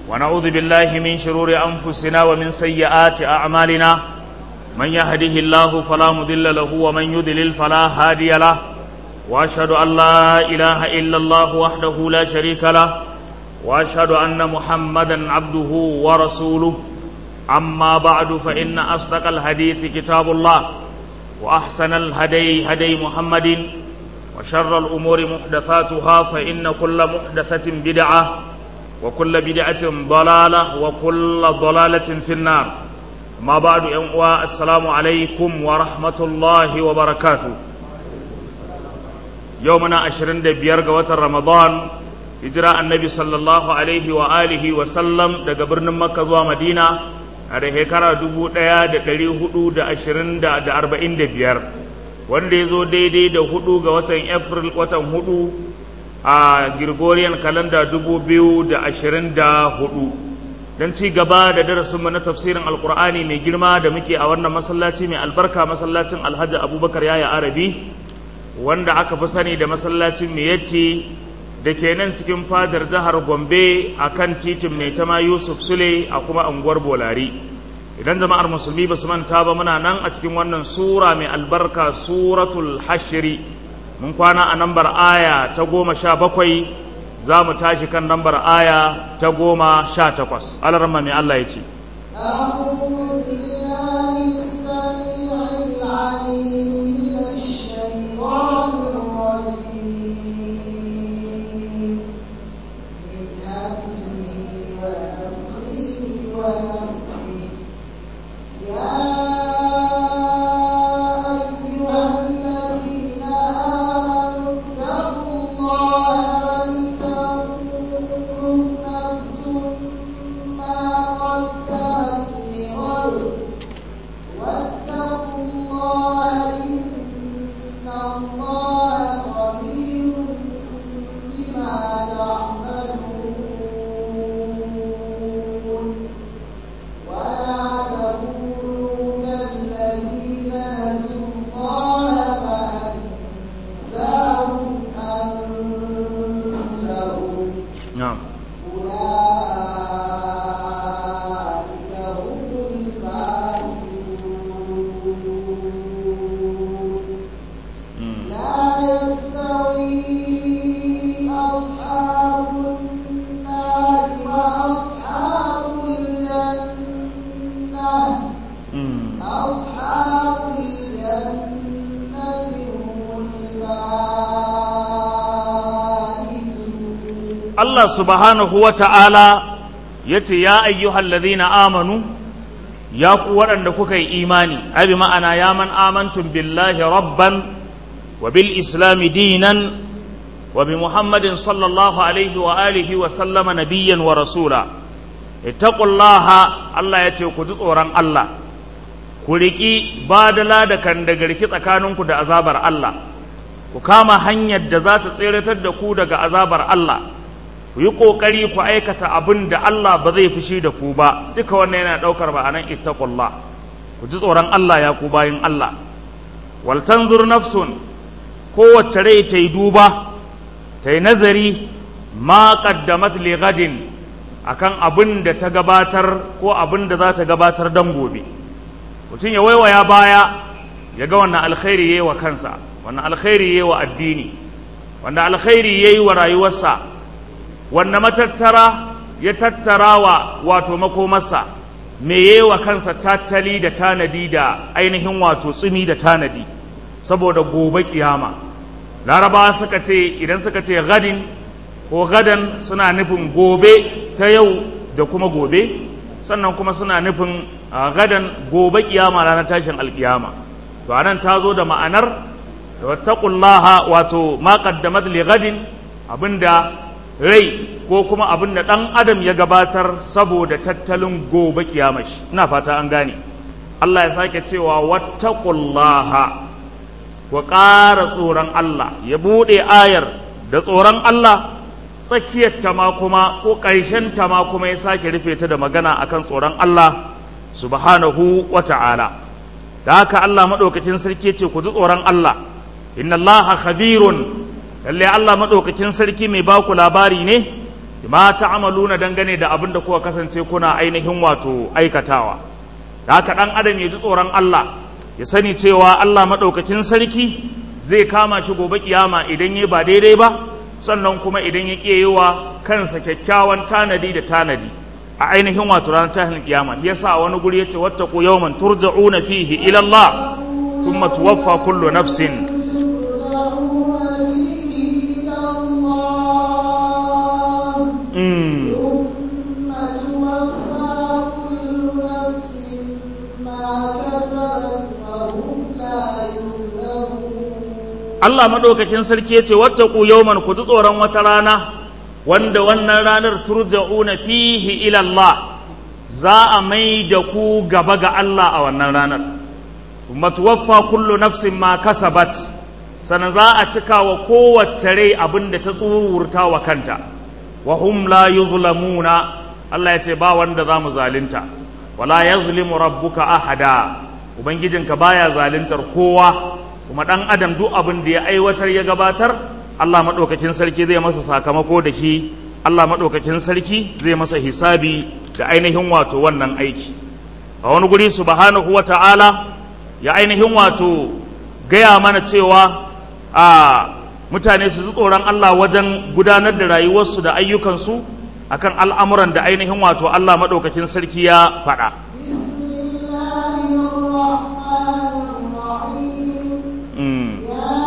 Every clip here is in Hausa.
ونعوذ بالله من شرور أنفسنا ومن سيئات أعمالنا من يهده الله فلا مضل له ومن يضلل فلا هادي له وأشهد أن لا إله إلا الله وحده لا شريك له وأشهد أن محمدا عبده ورسوله أما بعد فإن أصدق الحديث كتاب الله وأحسن الهدي هدي محمد وشر الأمور محدثاتها فإن كل محدثة بدعة وكل بدعة ضلالة وكل ضلالة في النار ما بعد أنواع السلام عليكم ورحمة الله وبركاته يومنا عشرين بيار رمضان hijira annabi sallallahu alaihi wa alihi wa sallam daga birnin makka zuwa madina a da shekara dubu ɗaya da ɗari hudu da ashirin da arba'in da biyar wanda ya zo daidai da hudu ga watan april watan hudu a gregorian kalanda dubu biyu da ashirin da hudu don ci gaba da darasinmu na tafsirin alkur'ani mai girma da muke a wannan masallaci mai albarka masallacin alhaji abubakar yaya arabi wanda aka fi sani da masallacin miyatti da ke nan cikin fadar jihar gombe a kan titin mai tama yusuf sule a kuma unguwar bolari idan jama'ar musulmi ba su manta ba muna nan a cikin wannan sura mai albarka suratul hashiri mun kwana a nambar aya ta goma sha bakwai za mu tashi kan nambar aya ta goma sha takwas alarma mai allah ya ce Allah subhanahu wa ta'ala ya ce, Ya ayyuhal ladhina amanu, ya ku waɗanda kuka yi imani, abi ma'ana ya man amantun billahi rabban wa bil islami dinan wa bi Muhammadin sallallahu alaihi wa alihi wa sallama nabiyyan wa rasula. Ittaqullaha Allah ya ce ku ji tsoron Allah, ku riƙi badala da kan da garki tsakaninku da azabar Allah, ku kama hanyar da za ta tseratar da ku daga azabar Allah. ku yi ƙoƙari ku aikata abin da Allah ba zai fushi da ku ba duka wannan yana ɗaukar ma'anan ittaqullah ku ji tsoron Allah ya ku bayin Allah wal tanzur nafsun kowace rai ta yi duba ta yi nazari ma qaddamat li gadin akan abin da ta gabatar ko abin da za ta gabatar dan gobe mutum ya waiwaya baya ya ga wannan alkhairi yayi wa kansa wannan alkhairi yayi wa addini wannan alkhairi yayi wa rayuwarsa wanne matattara ya tattara wa wato makomarsa me wa kansa tattali da tanadi da ainihin wato tsumi da tanadi saboda gobe kiyama larabawa suka ce idan suka ce gadin ko gadan suna nufin gobe ta yau da kuma gobe sannan kuma suna nufin gadan gobe kiyama ranar tashin alkiyama to anan ta zo da ma'anar wattaqullaha wato ma qaddamat li gadin abinda rai ko kuma abin da ɗan adam ya gabatar saboda tattalin gobe kiyamashi ina fata an gane Allah ya sake cewa wattaqullaha ku ƙara tsoron Allah ya buɗe ayar da tsoron Allah tsakiyar ta ma kuma ko ƙarshen ta ma kuma ya sake rufe ta da magana akan tsoron Allah subhanahu wa ta'ala da haka Allah maɗaukakin sarki ce ku ji tsoron Allah inna Allah khabirun lalle Allah maɗaukakin sarki mai baku labari ne ma ta'amaluna dangane da abin da kuka kasance kuna ainihin wato aikatawa da haka dan adam ya ji tsoron Allah ya sani cewa Allah madaukakin sarki zai kama shi gobe kiyama idan ya ba daidai ba sannan kuma idan ya ƙi wa kansa kyakkyawan tanadi da tanadi a ainihin wato ranar tahin kiyama yasa wani guri yace wattaqu yawman turja'una fihi ila Allah thumma tuwaffa kullu nafsin mm. Allah madaukakin sarki yace wattaqu yawman ku ji tsoron wata rana wanda wannan ranar turja'una fihi ila Allah za a mai da ku gaba ga Allah a wannan ranar kuma tuwaffa kullu nafsin ma kasabat sannan za a cika wa kowace rai abin da ta tsururta wa kanta wa hum la yuzlamuna Allah ya ce ba wanda za mu zalunta wala yazlimu rabbuka ahada ubangijinka baya zaluntar kowa kuma dan adam duk abin da ya aiwatar ya gabatar Allah maɗaukakin sarki zai masa sakamako da shi Allah maɗaukakin sarki zai masa hisabi da ainihin wato wannan aiki a wani guri subhanahu wa ta'ala ya ainihin wato gaya mana cewa a mutane su ji tsoron Allah wajen gudanar da rayuwarsu da ayyukansu akan al'amuran da ainihin wato Allah maɗaukakin sarki ya faɗa. Mm.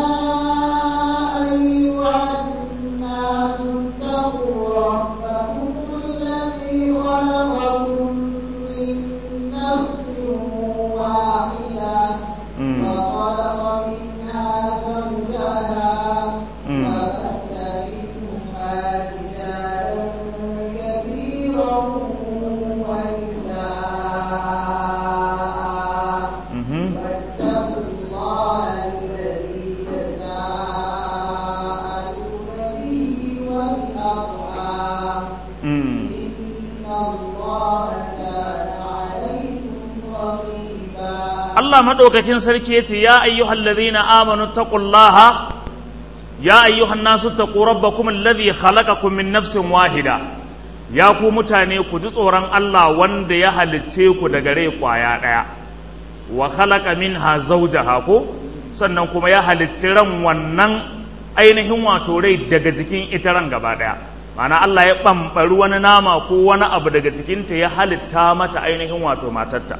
Allah maɗaukakin sarki ya ce, Ya ayyuhal ladhina amanu taqullaha ya ayyuhan nasu taqu rabbakum alladhi khalaqakum min nafsin wahida ya ku mutane ku ji tsoron Allah wanda ya halicce ku daga rai kwaya ɗaya wa khalaqa minha zawjaha ko sannan kuma ya halicci ran wannan ainihin wato rai daga jikin ita ran gaba ɗaya ma'ana Allah ya ɓamɓari wani nama ko wani abu daga jikinta ya halitta mata ainihin wato matarta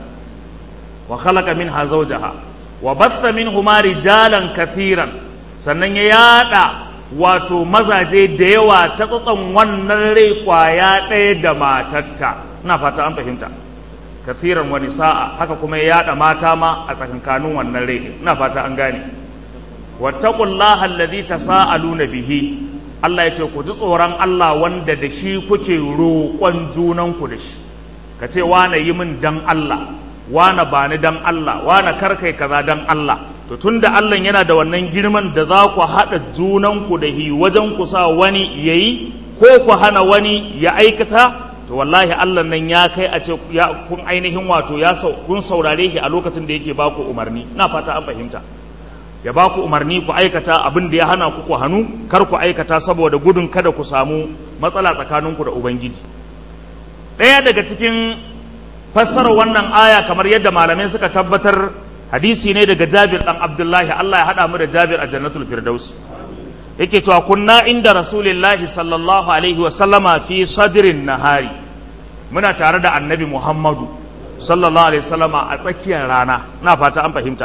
wa khalaqa minha zawjaha wa batha minhuma rijalan kathiran sannan ya yada wato mazaje da yawa ta tsatson wannan rai kwaya ɗaya da matarta ina fata an fahimta kathiran wani sa'a haka kuma ya yada mata ma a tsakankanin wannan rai ina fata an gane wattaqullaha alladhi tasaaluna bihi Allah ya ce ku ji tsoron Allah wanda da shi kuke roƙon junanku da shi ka ce wane yi min dan Allah wane ba ni dan Allah wane karkai kaza dan Allah to tunda Allah yana da wannan girman da za ku haɗa junanku da hi wajen ku sa wani yayi ko ku hana wani ya aikata to wallahi Allah nan ya kai a ce ya kun ainihin wato ya kun saurare shi a lokacin da yake baku umarni ina fata an fahimta ya ba ku umarni ku aikata abin da ya hana ku ku hannu kar ku aikata saboda gudun kada ku samu matsala tsakaninku da ubangiji ɗaya daga cikin fassarar wannan aya kamar yadda malamai suka tabbatar hadisi ne daga jabir ɗan abdullahi allah ya haɗa mu da jabir a jannatul firdaus yake cewa kunna inda rasulillahi sallallahu alaihi wasallama fi sadrin nahari muna tare da annabi muhammadu sallallahu alaihi wasallama a tsakiyar rana na fata an fahimta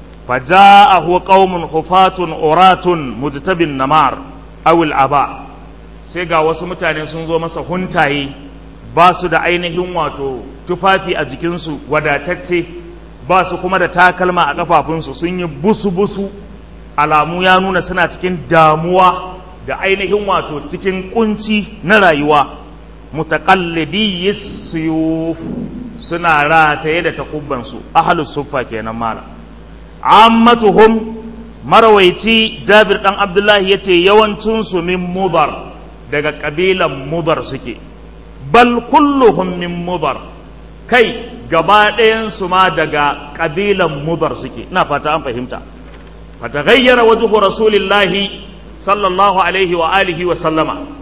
فجاءه قوم حفاة عراة مجتب النمار أو العباء sai ga wasu mutane sun zo masa huntaye ba su da ainihin wato tufafi a jikinsu wadatacce ba su kuma da takalma a kafafunsu sun yi busu-busu alamu ya nuna suna cikin damuwa da ainihin wato cikin kunci na rayuwa mutaƙallidi yusuf suna rataye da takubbansu ahalus suffa kenan malam ammatuhum marawaici jabir dan abdullahi ya ce yawancinsu min mudar daga ƙabilan mudar suke bal kulluhum min mudar kai gaba ɗayansu ma daga ƙabilan mudar suke ina fata an fahimta fataghayyara wajhu rasulillahi sallallahu alaihi wa alihi wa sallama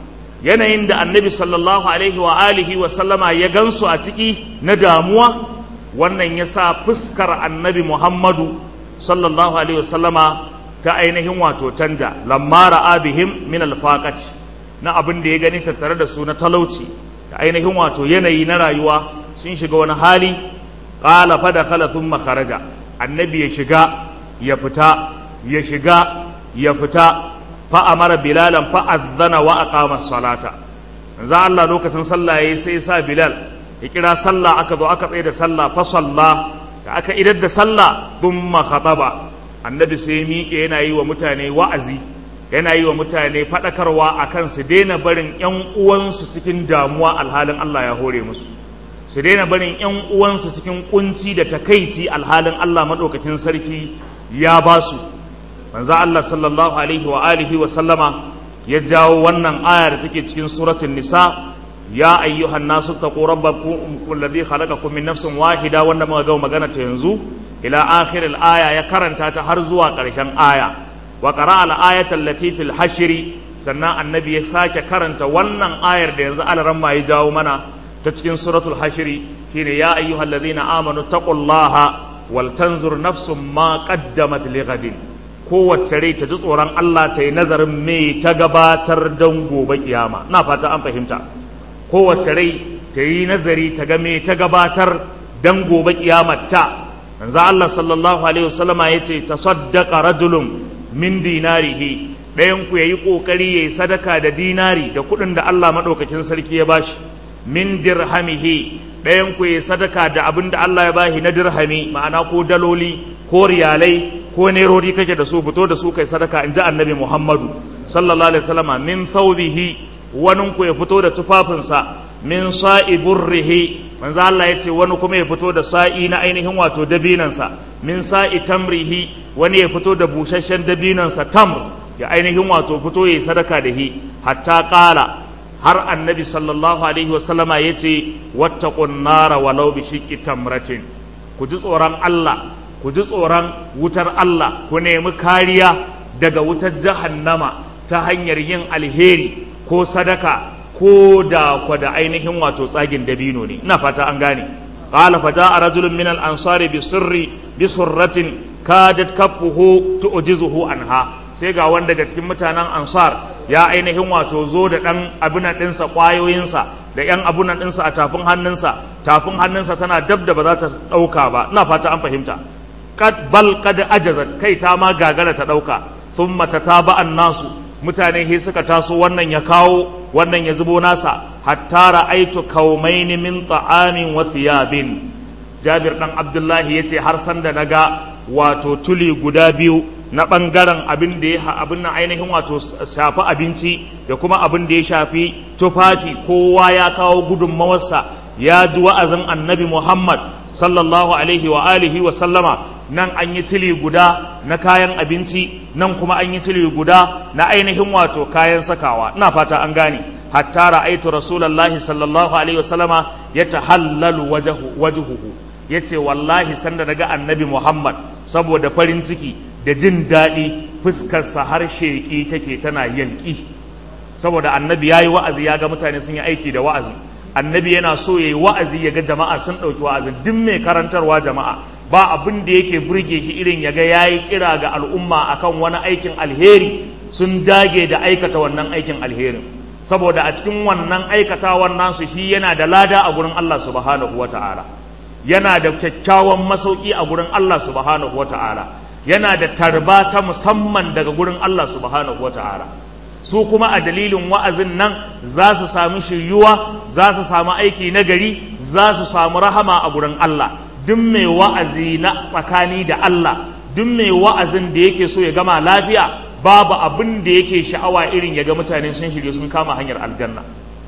yanayin da annabi sallallahu alaihi wa alihi wa sallama ya gansu a ciki na damuwa wannan ya sa fuskar annabi muhammadu sallallahu alaihi wa sallama ta ainihin wato canja lamma ra'a bihim min alfaqati na abin da ya gani tattare da su na talauci da ainihin wato yanayi na rayuwa sun shiga wani hali qala fa dakhala thumma kharaja annabi ya shiga ya fita ya shiga ya fita fa amara bilalan fa azzana wa aqama salata za Allah lokacin sallah yayi sai sa bilal ya kira sallah aka zo aka tsaye da sallah fa salla da aka idar da sallah thumma khataba annabi sai miƙe yana yi wa mutane wa'azi yana yi wa mutane faɗakarwa akan su daina barin ƴan uwansu cikin damuwa alhalin Allah ya hore musu su daina barin ƴan uwansu cikin kunci da takaici alhalin Allah maɗaukakin sarki ya ba su manzo Allah sallallahu alaihi wa alihi wa sallama ya jawo wannan aya da take cikin suratul nisa ya ayyuhan nasu taqu rabbakum alladhi khalaqakum min nafsin wahida wanda muka ga magana ta yanzu ila akhir aya ya karanta ta har zuwa ƙarshen aya wa qara'a al-ayata allati fil hashri sannan annabi ya sake karanta wannan ayar da yanzu alaran ma ya jawo mana ta cikin suratul hashri shine ya ayyuhallazina amanu taqullaha wal tanzur nafsum ma qaddamat lighadin kowace rai ta ji tsoron Allah ta yi nazarin me ta gabatar don gobe kiyama na fata an fahimta kowace rai ta yi nazari ta ga me ta gabatar don gobe kiyamar ta manzo Allah sallallahu alaihi wasallama yace tasaddaqa rajulun min dinarihi ɗayan ku yayi kokari yayi sadaka da dinari da kuɗin da Allah madaukakin sarki ya bashi min dirhamihi ɗayan ku yayi sadaka da abin da Allah ya bashi na dirhami ma'ana ko daloli ko riyalai ko nerori kake da su fito da su kai sadaka in ji annabi Muhammadu sallallahu alaihi wasallama min thawbihi wani ku ya fito da tufafinsa min sa'i burrihi manzo Allah ya ce wani kuma ya fito da sa'i na ainihin wato dabinansa min sa'i tamrihi wani ya fito da busasshen dabinansa tamr ya ainihin wato fito ya sadaka da hi hatta qala har annabi sallallahu alaihi wasallama ya ce wattaqun nara walau bi shiqqi tamratin ku ji tsoron Allah ku ji tsoron wutar Allah ku nemi kariya daga wutar jahannama ta hanyar yin alheri ko sadaka ko da kwa da ainihin wato tsagin dabino ne ina fata an gane qala fa jaa rajulun min al ansari bi sirri bi surratin kadat kaffuhu tu'jizuhu anha sai ga wanda daga cikin mutanen ansar ya ainihin wato zo da dan abunan dinsa kwayoyinsa da yan abunan dinsa a tafin hannunsa tafin hannunsa tana dab da ba za ta dauka ba ina fata an fahimta kad bal kad ajazat kai ta ma gagara ta dauka thumma tataba nasu mutane he suka taso wannan ya kawo wannan ya zubo nasa hatta ra'aitu kaumaini min ta'amin wa thiyabin Jabir dan Abdullahi yace har san da naga wato tuli guda biyu na bangaren abin da ya abin nan ainihin wato shafi abinci da kuma abin da ya shafi tufafi kowa ya kawo gudunmawarsa ya ji wa'azin Annabi Muhammad sallallahu alaihi wa alihi wa sallama nan an yi tili guda na kayan abinci nan kuma an yi tili guda na ainihin wato kayan sakawa ina fata an gane hatta ra'aitu rasulullahi sallallahu alaihi wasallama yatahallalu wajhu wajhuhu yace wallahi sanda daga annabi Muhammad saboda farin ciki da jin daɗi fuskarsa har sheƙi take tana yanki saboda annabi yayi wa'azi ya ga mutane sun yi aiki da wa'azi annabi yana so yayi wa'azi ya ga jama'a sun ɗauki wa'azin duk mai karantarwa jama'a ba abin da yake burge shi irin ya ga ya yi kira ga al'umma akan wani aikin alheri sun dage da aikata wannan aikin alherin saboda a cikin wannan aikatawan nasu shi yana da lada a gurin Allah subhanahu wata'ala yana da kyakkyawan masauki a gurin Allah subhanahu wata'ala yana da tarba ta musamman daga gurin Allah subhanahu wata'ala su kuma a dalilin wa'azin nan za su sami shiryuwa za su samu aiki na gari za su samu rahama a gurin Allah duk mai wa'azi na tsakani da Allah duk mai wa'azin da yake so ya gama lafiya babu abin da yake sha'awa irin ya ga mutane sun shirye sun kama hanyar aljanna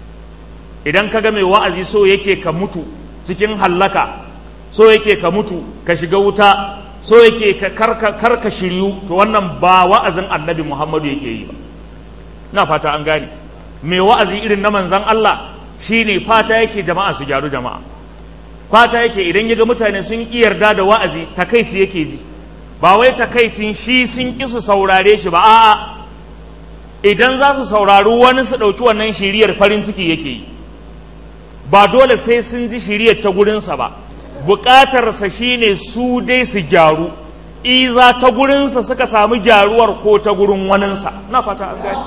idan ka ga mai wa'azi so yake ka mutu cikin hallaka so yake ka mutu ka shiga wuta so yake ka karka shiryu to wannan ba wa'azin annabi muhammadu yake yi ba na fata an gane mai wa'azi irin na manzan Allah shine fata yake jama'a su gyaru jama'a fata yake idan ya ga mutane sun ƙi yarda da wa'azi takaici yake ji ba wai takaicin shi sun ƙi su saurare shi ba a'a idan za su saurari wani su ɗauki wannan shiriyar farin ciki yake yi ba dole sai sun ji shiriyar ta gurinsa ba buƙatarsa shine su dai su gyaru iza ta gurinsa suka samu gyaruwar ko ta gurin waninsa na fata an gani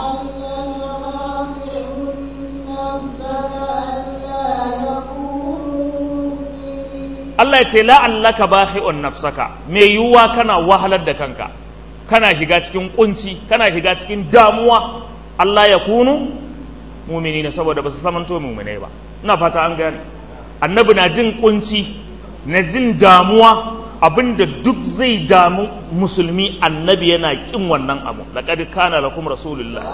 Allah ya ce la'allaka bakhi'un nafsaka me yiwuwa kana wahalar da kanka kana shiga cikin kunci kana shiga cikin damuwa Allah ya kunu mumini ne saboda ba su samanto muminai ba ina fata an gane annabi na jin kunci na jin damuwa abinda duk zai damu musulmi annabi yana kin wannan abu laqad kana lakum rasulullah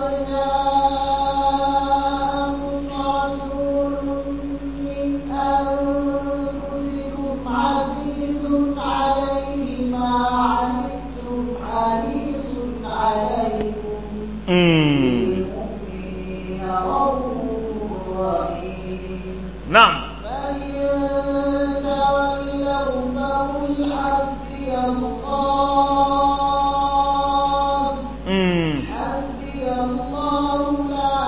عزيز عليه ما عنتم حريص عليكم بالمؤمنين رؤوف رحيم na'am فإن تولوا فقل حسبي الله mm. حسبي الله لا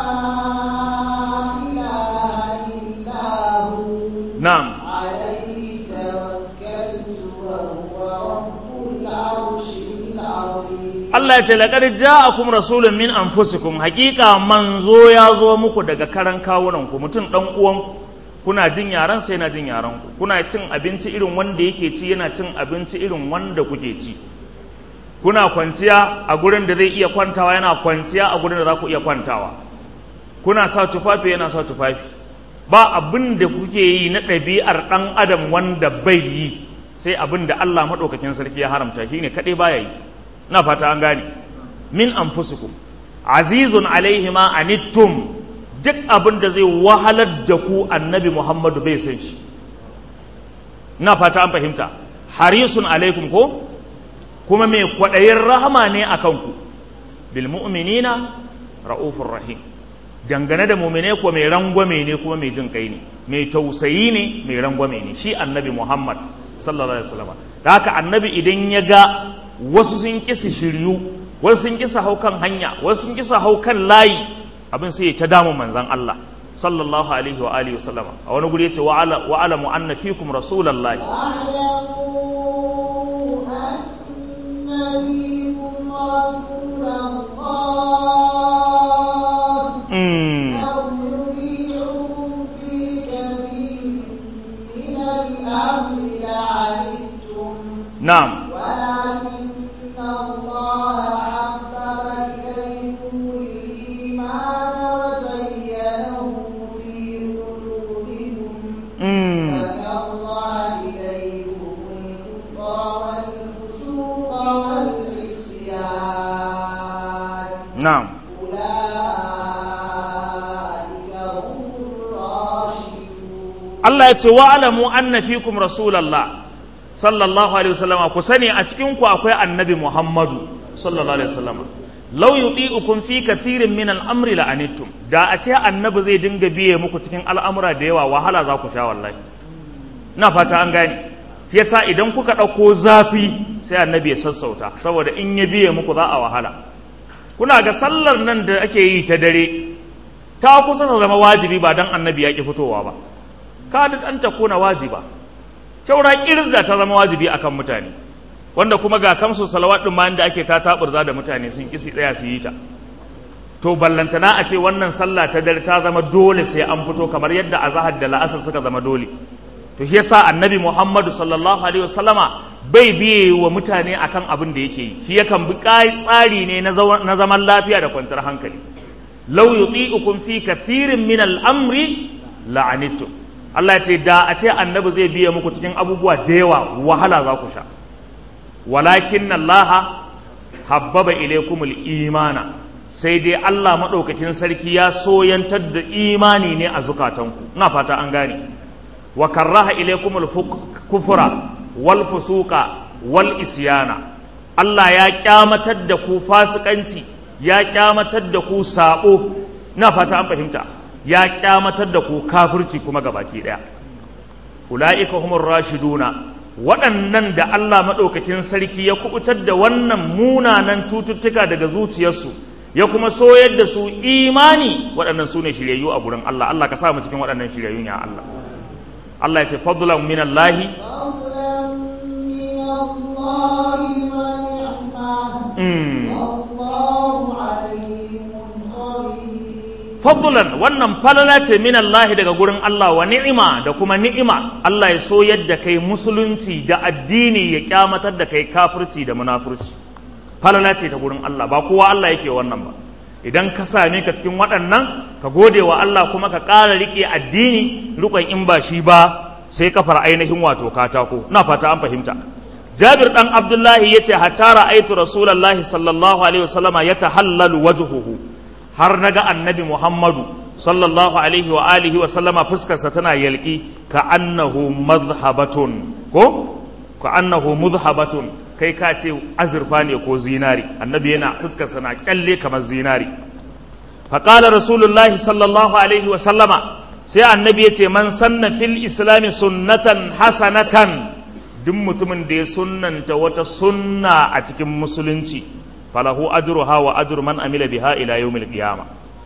إله إلا هو na'am عليه توكلت وهو رب العرش العظيم Allah ya ce laqad ja'akum rasulun min anfusikum haqiqa manzo ya zo muku daga karan kawunan ku mutum dan uwan kuna jin yaran sai yana jin yaran ku kuna cin abinci irin wanda yake ci yana cin abinci irin wanda kuke ci kuna kwanciya a gurin da zai iya kwantawa yana kwanciya a gurin da za ku iya kwantawa kuna sa tufafi yana sa tufafi ba abin da kuke yi na ɗabi'ar ɗan adam wanda bai yi sai abin da Allah maɗaukakin sarki ya haramta shine kaɗai baya yi na fata an gane min anfusikum azizun alaihi ma anittum duk abin da zai wahalar da ku annabi Muhammadu bai san shi na fata an fahimta harisun alaikum ko kuma mai kwaɗayin rahama ne a kanku bil mu'minina ra'ufur rahim dangane da mumine ko mai rangwame ne kuma mai jin kai ne mai tausayi ne mai rangwame ne shi annabi Muhammad sallallahu alaihi wasallam da haka annabi idan ya ga wasu sun kisa shiryu wasu sun kisa hau kan hanya wasu sun kisa hau kan layi abin sai ya ta damu manzan Allah sallallahu alaihi wa alihi wasallam a wani guri yace wa ala wa alamu anna fikum rasulullahi واعلموا أن فيكم رسول الله mm. لو يطيعكم في كثير من الأمر لعنتم na'am ولكن الله حبب إليكم الإيمان وزينه في قلوبكم mm. فكره إليكم الكفر والفسوق والعصيان na'am أولئك هم الراشدون Allah ya ce wa alamu anna fikum rasulallah sallallahu alaihi wasallama ku sani a cikin ku akwai annabi Muhammadu sallallahu alaihi wasallama law yuti'ukum fi kathirin min al-amri la'anittum da a ce annabi zai dinga biye muku cikin al'amura da yawa wahala za ku sha wallahi na fata an gane yasa idan kuka ɗauko zafi sai annabi ya sassauta saboda in ya biye muku za a wahala kuna ga sallar nan da ake yi ta dare ta kusa ta zama wajibi ba dan annabi ya ki fitowa ba kada an ta kuna wajiba shaura kirz da ta zama wajibi akan mutane wanda kuma ga kamsu salawat din ma inda ake ta taburza da mutane sun kisi tsaya su yi ta to ballantana a ce wannan sallah ta dare ta zama dole sai an fito kamar yadda azahar da la'asar suka zama dole to shi yasa annabi Muhammadu sallallahu alaihi wasallama bai biye wa mutane akan abin da yake yi shi yakan bi tsari ne na zaman lafiya da kwanciyar hankali law yuti'ukum fi kathirin min al-amri la'anittum Allah ce da a ce annabi zai biye muku cikin abubuwa da yawa wahala za ku sha walakin Allah habbaba ilaykumul imana sai dai Allah maɗaukakin sarki ya soyantar da imani ne a zukatanku ina fata an gane wa karraha ilaykumul kufra wal fusuqa wal isyana Allah ya kyamatar da ku fasikanci ya kyamatar da ku sabo ina fata an fahimta ya kyamatar da ku kafirci kuma gabaki daya ulaika humur rashiduna waɗannan da Allah maɗaukakin sarki ya kubutar da wannan munanan cututtuka daga zuciyarsu ya kuma soyar da su imani waɗannan su ne shiryayyu a gurin Allah Allah ka sa mu cikin waɗannan shiryayyun ya Allah Allah ya ce fadlan min Allah فضلا من الله ونعمة mm. والله عليم خبير fadlan wannan falala ce min Allah daga gurin Allah wa ni'ima da kuma ni'ima Allah ya so yadda kai musulunci da addini ya kyamatar da kai kafirci da munafurci falala ce ta gurin Allah ba kowa Allah yake wannan ba idan ka same ka cikin waɗannan ka gode wa Allah kuma ka ƙara riƙe addini rukun in ba shi ba sai kafar ainihin wato katako na fata an fahimta Jabir dan Abdullahi yace hatta ra'aitu Rasulullahi sallallahu alaihi wasallama yatahallalu wajhuhu har naga annabi Muhammadu sallallahu alaihi wa alihi wa sallama fuskarsa tana yalki ka annahu madhhabatun ko ka annahu mudhhabatun kai ka ce azurfa ne ko zinari annabi yana fuskarsa na kyalle kamar zinari faqala rasulullahi sallallahu alaihi wa sallama sai annabi yace man sanna fil islami sunnatan hasanatan duk mutumin da ya sunnanta wata sunna a cikin musulunci falahu ajruha wa ajru man amila biha ila yawmil qiyamah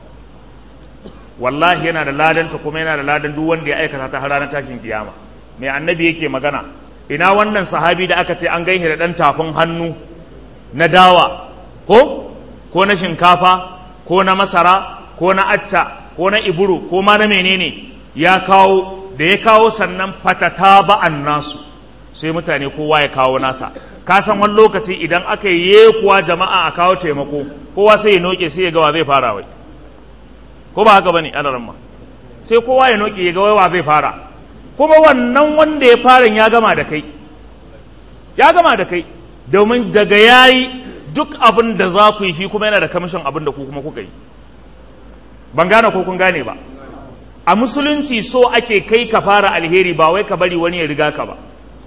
wallahi yana da ladanta kuma yana da ladan duk wanda ya aikata ta har ranar tashin kiyama mai annabi yake magana ina wannan sahabi da aka ce an gaihe da dan tafin hannu na dawa ko ko na shinkafa ko na masara ko na acca ko na iburu ko ma na menene ya kawo da ya kawo sannan fatata ba'an nasu sai mutane kowa ya kawo nasa ka san wani lokaci idan aka yi kuwa jama'a a kawo taimako kowa sai ya noke sai ya ga wa zai fara wai ko ba haka bane alaran ma sai kowa ya noke ya ga wa zai fara kuma wannan wanda ya fara ya gama da kai ya gama da kai domin daga yayi duk abin da za ku yi shi kuma yana da kamishin abin da ku kuma kuka yi ban gane ko kun gane ba a musulunci so ake kai ka fara alheri ba wai ka bari wani ya riga ka ba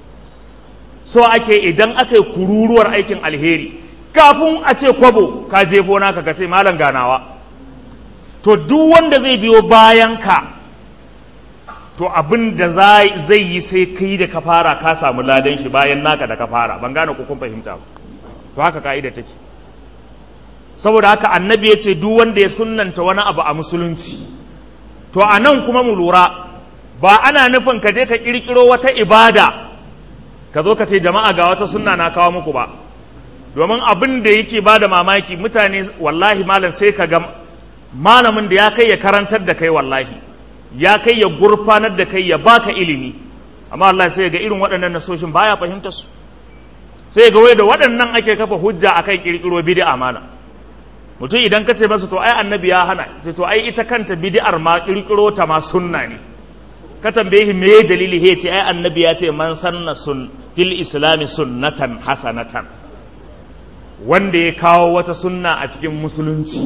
so ake idan aka yi kururuwar aikin alheri kafin a ce kwabo ka jefo naka ka ce malam ganawa to duk wanda zai biyo bayan ka to abin da zai yi sai kai da ka fara ka samu ladan shi bayan naka da ka fara ban gane ko kun fahimta ba to haka ka'ida take saboda haka annabi ya ce duk wanda ya sunnanta wani abu a musulunci to a nan kuma mu lura ba ana nufin ka je ka kirkiro wata ibada ka zo ka ce jama'a ga wata sunna na kawo muku ba domin abin da yake ba da mamaki mutane wallahi malam sai ka ga malamin da ya kai ya karantar da kai wallahi ya kai ya gurfanar da kai ya baka ilimi amma Allah sai ga irin waɗannan nasoshin baya fahimtar su sai ga wai da waɗannan ake kafa hujja akan kirkiro bid'a malam mutum idan ka ce masa to ai annabi ya hana ce to ai ita kanta bid'ar ma kirkiro ta ma sunna ne ka tambaye me dalili he ce ai annabi ya ce man sanna sun fil islami sunnatan hasanatan wanda ya kawo wata sunna a cikin musulunci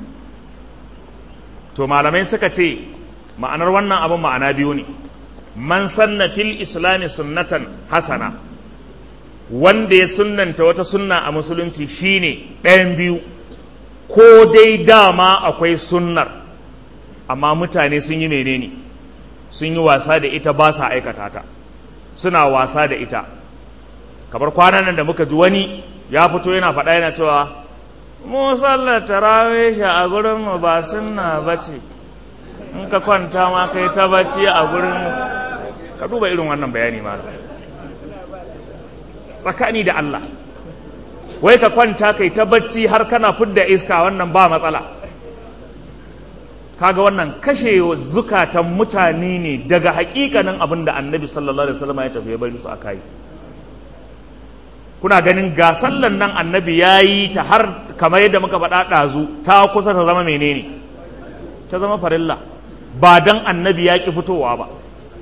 to malamai suka ce ma'anar wannan abin ma'ana biyu ne man sanna fil islami sunnatan hasana wanda ya sunnanta wata sunna a musulunci shine ɗayan biyu ko dai dama akwai sunnar amma mutane sun yi menene sun yi wasa da ita ba sa aikata ta suna wasa da ita kamar kwanan nan da muka ji wani ya fito yana faɗa yana cewa mu sallar tarawih a gurin mu ba sunna bace in ka kwanta ma kai ta bacci a gurin mu ka duba irin wannan bayani ma tsakani da Allah wai ka kwanta kai ta bacci har kana fidda iska wannan ba matsala kaga wannan kashe zukatan mutane ne daga hakikanin abin da annabi sallallahu alaihi wasallam ya tafi ya bari su a kai kuna ganin ga sallan nan annabi ya yi ta har kamar yadda muka faɗa ɗazu ta kusa ta zama menene ta zama farilla ba dan annabi ya ƙi fitowa ba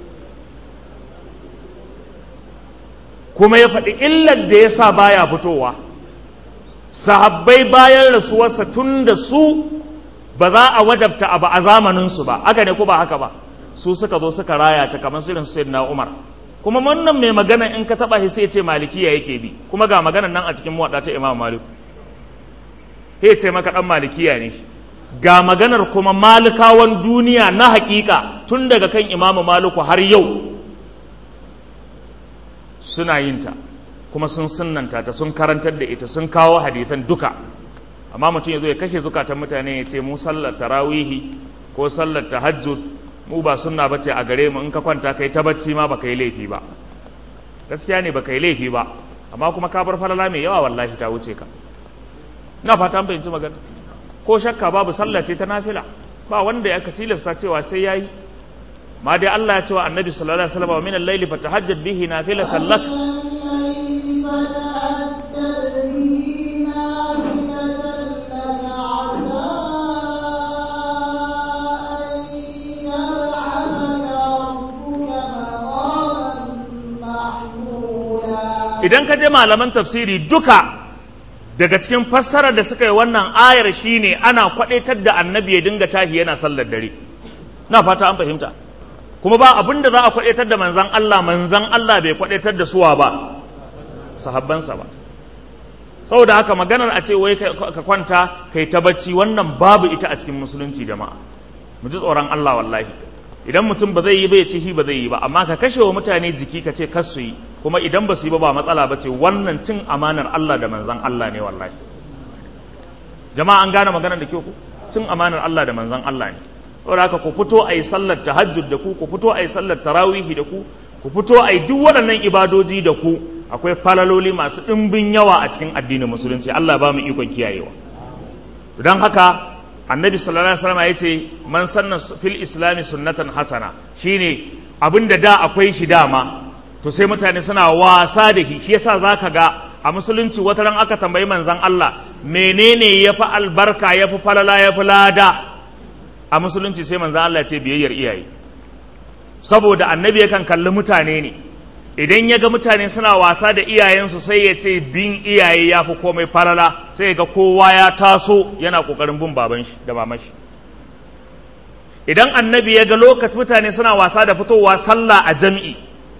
kuma ya faɗi illar da ya sa baya fitowa sahabbai bayan rasuwarsa tun da su ba za a wajabta abu a zamaninsu ba aka ne ko ba haka ba su suka zo suka raya ta kamar irin su na umar kuma wannan mai magana in ka taba shi sai ce malikiya yake bi kuma ga maganan nan a cikin muwadda ta imam malik sai ce maka dan malikiya ne ga maganar kuma malikawan duniya na hakika tun daga kan imam maliku har yau suna yin ta kuma sun sunnanta ta sun karantar da ita sun kawo hadisan duka amma mutum ya zo ya kashe zukatan mutane ya ce mu sallar tarawihi ko sallar tahajjud mu ba sunna ba ce a gare mu in ka kwanta kai ta bacci ma baka yi laifi ba gaskiya ne baka yi laifi ba amma kuma ka bar falala mai yawa wallahi ta wuce ka ina fata an fahimci magana ko shakka babu sallah ce ta nafila ba wanda ya ka tilasta cewa sai yayi ma dai Allah ya ce wa annabi sallallahu alaihi wasallam min al-layli fatahajjad bihi nafilatan lak idan ka je malaman tafsiri duka daga cikin fassarar da suka yi wannan ayar shine ana kwadaitar da annabi ya dinga tahi yana sallar dare na fata an fahimta kuma ba abin da za a kwadaitar da manzan Allah manzan Allah bai kwadaitar da suwa ba sahabbansa ba saboda haka maganar a ce wai ka kwanta kai ta bacci wannan babu ita a cikin musulunci jama'a mu ji tsoron Allah wallahi idan mutum ba zai yi ba ya ce shi ba zai yi ba amma ka kashe wa mutane jiki ka ce kar su yi kuma idan ba su yi ba ba matsala ba ce wannan cin amanar Allah da manzan Allah ne wallahi jama'a an gane maganar da ke ku cin amanar Allah da manzan Allah ne saboda haka ku fito a yi sallar tahajjud da ku ku fito a yi sallar tarawihi da ku ku fito a yi duk waɗannan ibadoji da ku akwai falaloli masu ɗimbin yawa a cikin addinin musulunci Allah ba mu ikon kiyayewa don haka annabi sallallahu alaihi wasallam ya ce man sanna fil islami sunnatan hasana shine abinda da akwai shi dama to sai mutane suna wasa da shi shi yasa zaka ga a musulunci wata ran aka tambayi manzon Allah menene yafi albarka yafi falala yafi lada a musulunci sai manzon Allah ya ce biyayyar iyaye saboda annabi yakan kalli mutane ne idan ya ga mutane suna wasa da iyayensu sai ya ce bin iyaye ya fi komai falala sai ya ga kowa ya taso yana kokarin bin baban shi da maman shi idan annabi ya ga lokacin mutane suna wasa da fitowa sallah a jami'i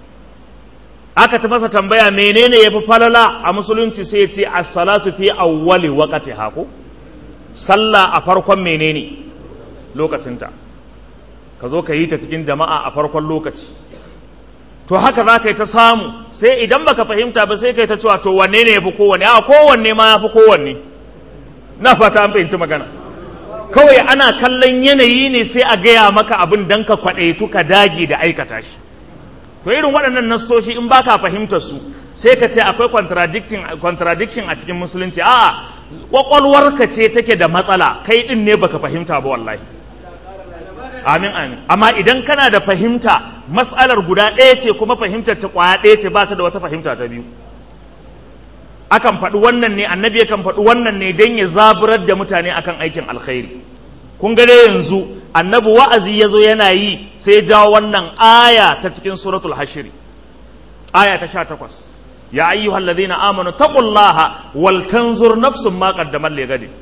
aka ta masa tambaya menene ya fi falala a musulunci sai ya ce as-salatu fi awwali waqti hako sallah a farkon menene lokacinta ka zo ka yi ta cikin jama'a a farkon lokaci to haka za ka yi ta samu sai idan baka fahimta ba sai ka yi ta cewa to wanne ne ya fi kowanne a kowanne ma ya fi kowanne na fata an fahimci magana kawai ana kallon yanayi ne sai a gaya maka abin dan ka kwaɗaitu ka dage da aikata shi to irin waɗannan nassoshi in baka fahimtar su sai ka ce akwai contradiction a cikin musulunci a'a kwakwalwarka ce take da matsala kai din ne baka fahimta ba wallahi amin amin amma idan kana da fahimta matsalar guda ɗaya ce kuma fahimtar ta ƙwaya ɗaya ce ba ta da wata fahimta ta biyu akan faɗi wannan ne annabi yakan faɗi wannan ne don ya zaburar da mutane akan aikin alkhairi kun ga dai yanzu annabi wa'azi ya zo yana yi sai ya jawo wannan aya ta cikin suratul hashiri aya ta sha takwas ya ayyuhal ladhina amanu taqullaha wal tanzur nafsun ma qaddamat li gadin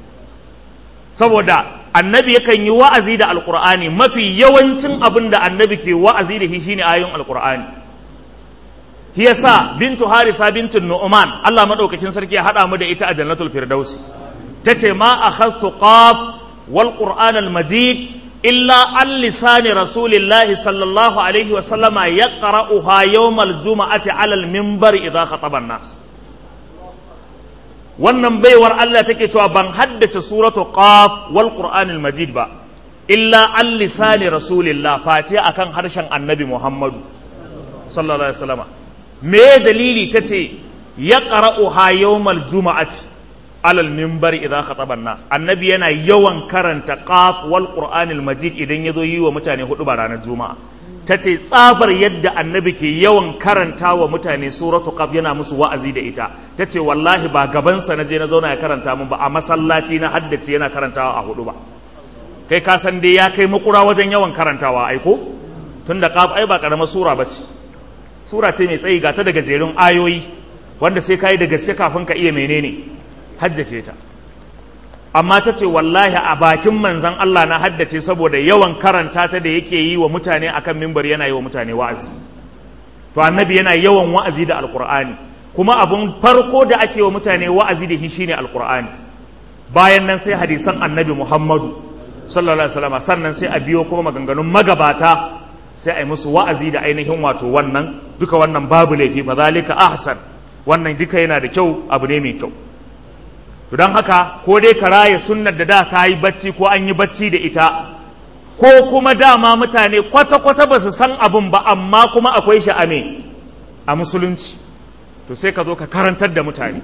saboda annabi yakan yi wa'azi da alkur'ani mafi yawancin abin da annabi ke wa'azi da shi shine ayoyin alkur'ani shi yasa bintu harifa bintu nu'man Allah madaukakin sarki ya hada mu da ita a jannatul firdausi tace ma akhadtu qaf wal qur'an al majid illa an lisani rasulillahi sallallahu alaihi wa sallama yaqra'uha yawm al jum'ati ala al minbar idha khataba an-nas wannan baiwar Allah take cewa ban haddace suratu qaf wal qur'anil majid ba illa an lisani rasulillah face akan harshen annabi muhammadu sallallahu alaihi wasallam me dalili tace ya qara'uha yawmal juma'ati alal minbar idza khataba nas annabi yana yawan karanta qaf wal qur'anil majid idan yazo yi wa mutane hudu ba ranar juma'a tace tsabar yadda annabi ke yawan karanta wa mutane suratu qaf yana musu wa'azi da ita tace wallahi ba gaban sa naje na zauna ya karanta mun ba a masallaci na haddace yana karantawa a hudu ba kai ka san dai ya kai makura wajen yawan karantawa aiko tunda qaf ai ba karamar sura bace sura ce mai tsayi ga ta daga jerin ayoyi wanda sai kai da gaske kafin ka iya menene haddace ta amma ta ce wallahi a bakin manzan Allah na haddace saboda yawan karanta ta da yake yi wa mutane akan mimbar yana yi wa mutane wa'azi to annabi yana yawan wa'azi da alqur'ani kuma abun farko da ake wa mutane wa'azi da shi shine alqur'ani bayan nan sai hadisan annabi Muhammadu sallallahu alaihi wasallam sannan sai a biyo kuma maganganun magabata sai a yi musu wa'azi da ainihin wato wannan duka wannan babu laifi fa zalika ahsan wannan duka yana da kyau abu ne mai kyau to don haka ko dai ka raya sunnar da da ta yi bacci ko an yi bacci da ita ko kuma dama mutane kwata-kwata ba su san abin ba amma kuma akwai shi a me a musulunci to sai ka zo ka karantar da mutane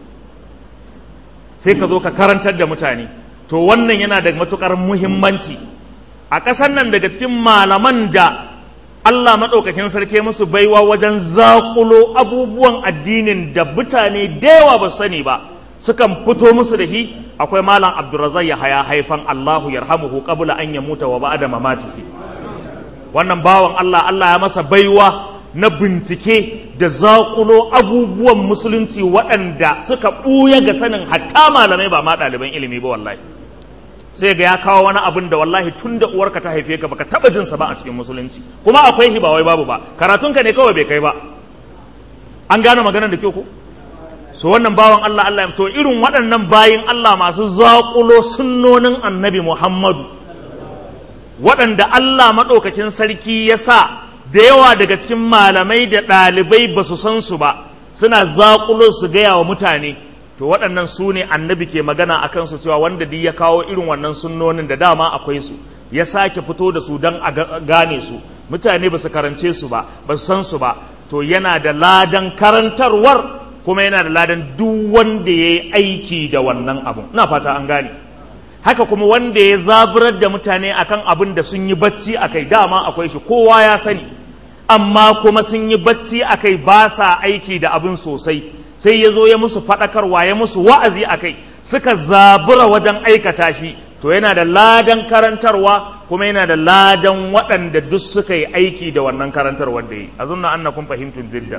sai ka zo ka karantar da mutane to wannan yana da matukar muhimmanci a ƙasar nan daga cikin malaman da Allah maɗaukakin sarki musu baiwa wajen zaƙulo abubuwan addinin da mutane da yawa ba su sani ba sukan fito musu da shi akwai malam abdurrazak ya haya haifan Allahu yarhamuhu qabla an yamuta wa ba'da mamatihi wannan bawan Allah Allah ya masa baiwa na bincike da zaƙulo abubuwan musulunci waɗanda suka ɓuya ga sanin hatta malamai ba ma ɗaliban ilimi ba wallahi sai ga ya kawo wani abin da wallahi tun da uwarka ta haife ka baka taɓa jinsa ba a cikin musulunci kuma akwai shi ba wai babu ba karatunka ne kawai bai kai ba an gane maganar da kyau ko so wannan bawan Allah Allah to irin waɗannan bayin Allah masu zaƙulo sunnonin annabi Muhammadu waɗanda Allah maɗaukakin sarki ya sa da yawa daga cikin malamai da ɗalibai ba su san su ba suna zaƙulo su gaya wa mutane to waɗannan su ne annabi ke magana a kansu cewa wanda duk ya kawo irin wannan sunnonin da dama akwai su ya sake fito da su don a gane su mutane ba su karance su ba ba su san su ba to yana da ladan karantarwar kuma yana da ladan duk wanda ya yi aiki da wannan abun ina fata an gane haka kuma wanda ya zaburar da mutane akan abin da sun yi bacci a kai dama akwai shi kowa ya sani amma kuma sun yi bacci a kai ba sa aiki da abin sosai sai ya zo ya musu faɗakarwa ya musu wa'azi a kai suka zabura wajen aikata shi to yana da ladan karantarwa kuma yana da ladan waɗanda duk suka yi aiki da wannan karantarwar da yi a zunna annakum fahimtun jidda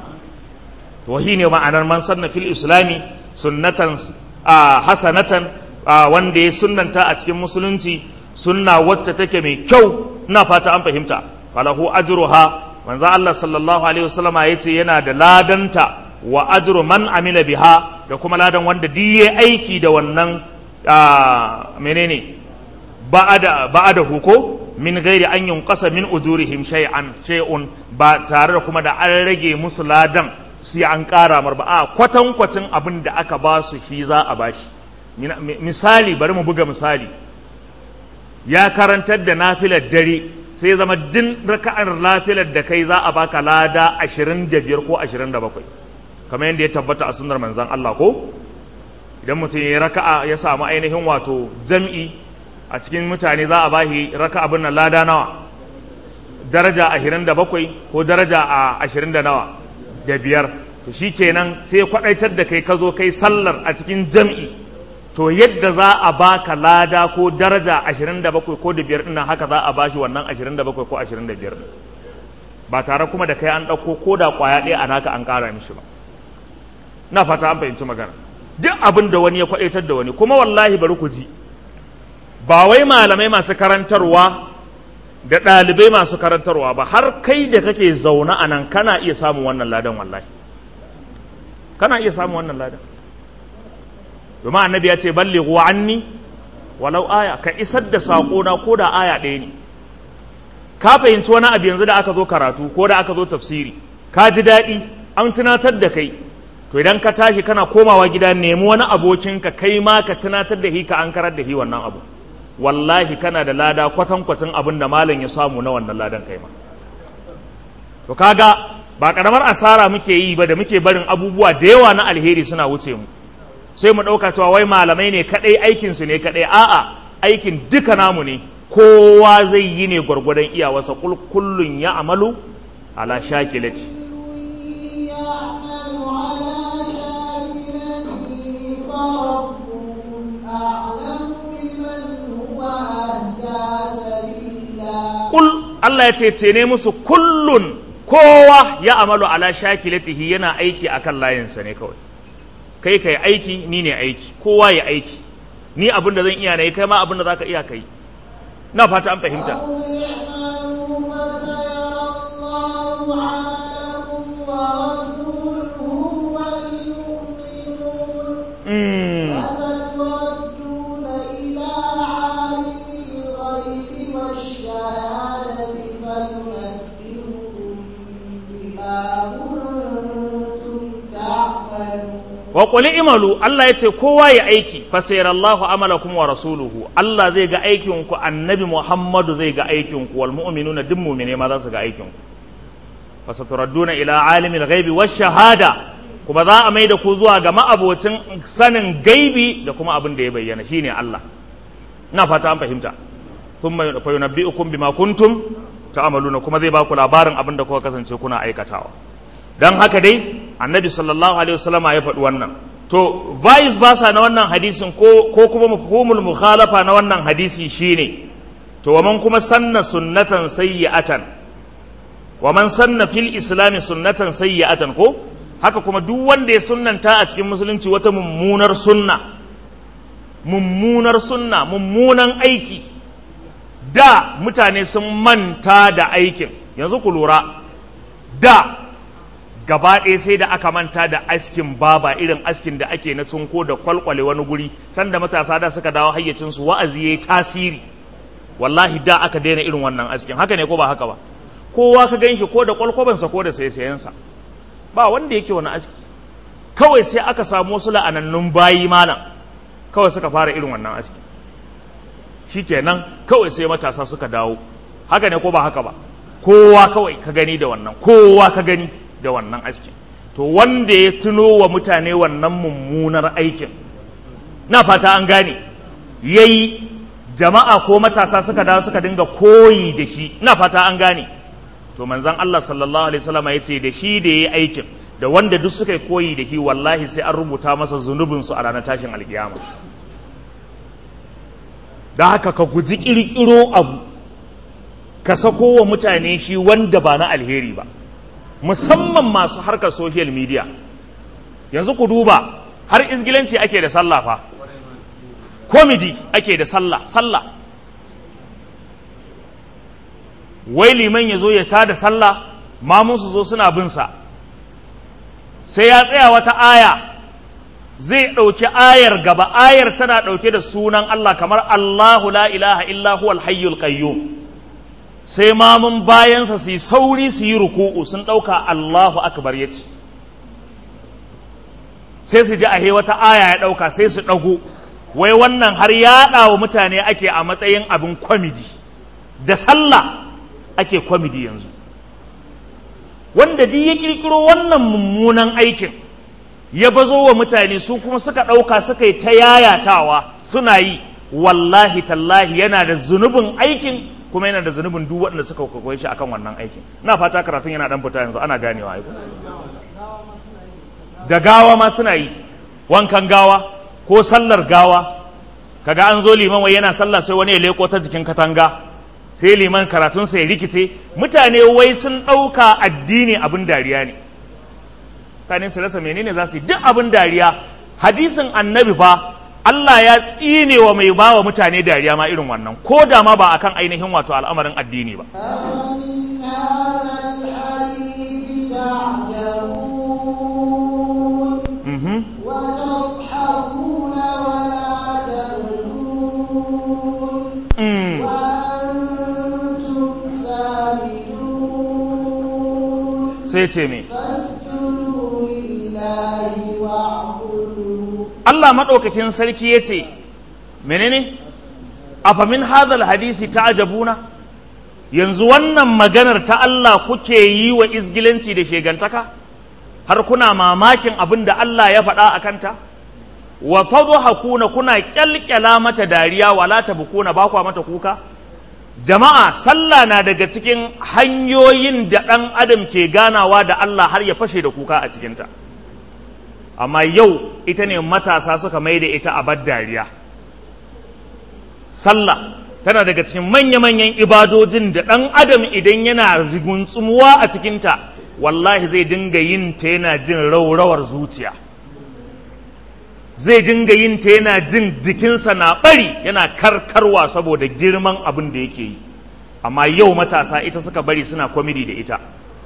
to shi ne ma'anar man sanna fil islami sunnatan hasanatan wanda ya sunnanta a cikin musulunci sunna wacce take mai kyau ina fata an fahimta falahu ajruha manzo Allah sallallahu alaihi wasallama yace yana da ladanta wa ajru man amila biha da kuma ladan wanda duk yayi aiki da wannan menene ba'ada ba'ada huko min gairi an yunqasa min ujurihim shay'an shay'un ba tare da kuma da an rage musu ladan sai an ƙara mar ba a kwatankwacin abin da aka ba su shi za a bashi misali bari mu buga misali ya karantar da nafilar dare sai zama din raka'ar nafilar da kai za a baka lada 25 ko 27 kamar yadda ya tabbata a sunnar manzon Allah ko idan mutum ya raka'a ya samu ainihin wato jam'i a cikin mutane za a bashi raka'a bin lada nawa daraja 27 ko daraja a 20 da nawa da biyar to shi kenan sai kwaɗaitar da kai ka zo kai sallar a cikin jam'i to yadda za a baka lada ko daraja 27 ko da biyar ɗinnan haka za a bashi wannan 27 ko 25 ba tare kuma da kai an ɗauko ko da ƙwaya ɗaya a naka an ƙara mishi ba na fata an fahimci magana duk abin da wani ya kwaɗaitar da wani kuma wallahi bari ku ji ba wai malamai masu karantarwa da ɗalibai masu karantarwa ba har kai da kake zaune a nan kana iya samun wannan ladan wallahi kana iya samun wannan ladan domin annabi ya ce ballighu anni walau aya ka isar da saƙo na ko da aya ɗaya ne ka fahimci wani abu yanzu da aka zo karatu ko da aka zo tafsiri ka ji daɗi an tunatar da kai to idan ka tashi kana komawa gida nemi wani abokinka kai ma ka tunatar da hi ka an karar da hi wannan abu wallahi kana da lada kwatankwacin abin da malam ya samu na wannan ladan kai ma to kaga ba karamar asara muke yi ba da muke barin abubuwa da yawa na alheri suna wuce mu sai mu ɗauka cewa wai malamai ne kaɗai aikin su ne kaɗai a'a aikin duka namu ne kowa zai yi ne gwargwadon iyawarsa kullun ya amalu ala shakilati kul Allah ya ce ce ne musu kullun kowa ya amalu ala shakilatihi yana aiki akan layinsa ne kawai kai kai aiki ni ne aiki kowa ya aiki ni abin da zan iya na yi kai ma abin da zaka iya kai na fata an fahimta Mm. wa qul imalu Allah yace kowa ya aiki fa sayarallahu amalakum wa rasuluhu Allah zai ga aikin ku annabi Muhammadu zai ga aikin ku wal mu'minuna duk mu'mine ma za su ga aikin ku fa saturadduna ila alimil ghaibi wash shahada kuma za a mai da ku zuwa ga ma'abocin sanin gaibi da kuma abin da ya bayyana shine Allah ina fata an fahimta thumma fa yunabbi'ukum bima kuntum ta'maluna kuma zai ba ku labarin abin da kuka kasance kuna aikatawa dan haka dai annabi sallallahu alaihi wasallama ya faɗi wannan to vice versa na wannan hadisin ko ko kuma mafhumul mukhalafa na wannan hadisi shine to waman kuma sanna sunnatan sayyi'atan waman sanna fil islami sunnatan sayyi'atan ko haka kuma duk wanda ya sunnanta a cikin musulunci wata mummunar sunna mummunar sunna mummunan aiki da mutane sun manta da aikin yanzu ku lura da gaba ɗaya sai da aka manta da askin baba irin askin da ake na tunko da kwalkwale wani guri sanda matasa da suka dawo hayyacinsu wa'azi ya yi tasiri wallahi da aka daina irin wannan askin haka ne ko ba haka ba kowa ka gan shi ko da kwalkwabansa ko da sayasayensa ba wanda yake wani aski kawai sai aka samu wasu la'anannun bayi malam kawai suka fara irin wannan aski shikenan kawai sai matasa suka dawo haka ne ko ba haka ba kowa kawai ka gani da wannan kowa ka gani da wannan askin to wanda ya tuno wa mutane wannan mummunar aikin na fata an gane yayi jama'a ko matasa suka dawo suka dinga koyi da shi na fata an gane to manzon Allah sallallahu alaihi wasallam ya ce da shi da yayi aikin da wanda duk suka koyi da shi wallahi sai an rubuta masa zunubin su a ranar tashin alkiyama da haka ka guji kirkiro abu ka sako wa mutane shi wanda ba na alheri ba musamman masu harkar social media yanzu ku duba har izgilanci ake da sallah fa komedi ake da sallah sallah wai liman ya zo ya tada sallah mamun su zo suna bin sa sai ya tsaya wata aya zai ɗauki ayar gaba ayar tana ɗauke da sunan Allah kamar Allahu la ilaha illa huwal hayyul qayyum sai mamun bayansa su yi sauri su yi ruku'u sun ɗauka Allahu akbar ya ce sai su ji a wata aya ya ɗauka sai su ɗago wai wannan har yaɗa wa mutane ake a matsayin abin kwamidi da sallah ake kwamidi yanzu wanda duk ya ƙirƙiro wannan mummunan aikin ya bazo wa mutane su kuma suka ɗauka suka yi ta yayatawa suna yi wallahi tallahi yana da zunubin aikin kuma yana da zunubin duk waɗanda suka kwakwai shi akan wannan aikin na fata karatun yana dan fita yanzu ana ganewa aiko da gawa ma suna yi wankan gawa ko sallar gawa kaga an zo liman wai yana sallah sai wani ya leko ta jikin katanga sai liman karatun sai rikice mutane wai sun ɗauka addini abin dariya ne mutane su rasa menene za su yi duk abin dariya hadisin annabi fa Allah ya tsine wa mai ba wa mutane dariya ma irin wannan ko da ma ba akan ainihin wato al'amarin addini ba. أفمن هذا الحديث تعجبون Mhm. وتضحكون ولا تبكون Mm. وأنتم سامدون Sai ce me? فاسجدوا لله واعبدوا Allah maɗaukakin sarki ya ce, menene? Afamin hadal hadisi ta ajabuna? Yanzu wannan maganar ta Allah kuke yi wa izgilanci da shegantaka? Har kuna mamakin abin da Allah ya faɗa a kanta? Wa hakuna kuna ƙyalƙyala mata dariya wala bukuna ba kwa mata kuka? Jama'a, sallah na daga cikin hanyoyin da ɗan adam ke ganawa da Allah har ya fashe da kuka a cikinta. amma yau ita ne matasa suka mai da ita a dariya sallah tana daga cikin manya-manyan ibadojin da ɗan adam idan yana rigunsumuwa a cikinta wallahi zai dinga yin ta yana jin raurawar zuciya zai dinga yin ta yana jin jikinsa na ɓari yana karkarwa saboda girman abin da yake yi amma yau matasa ita suka bari suna kwamidi da ita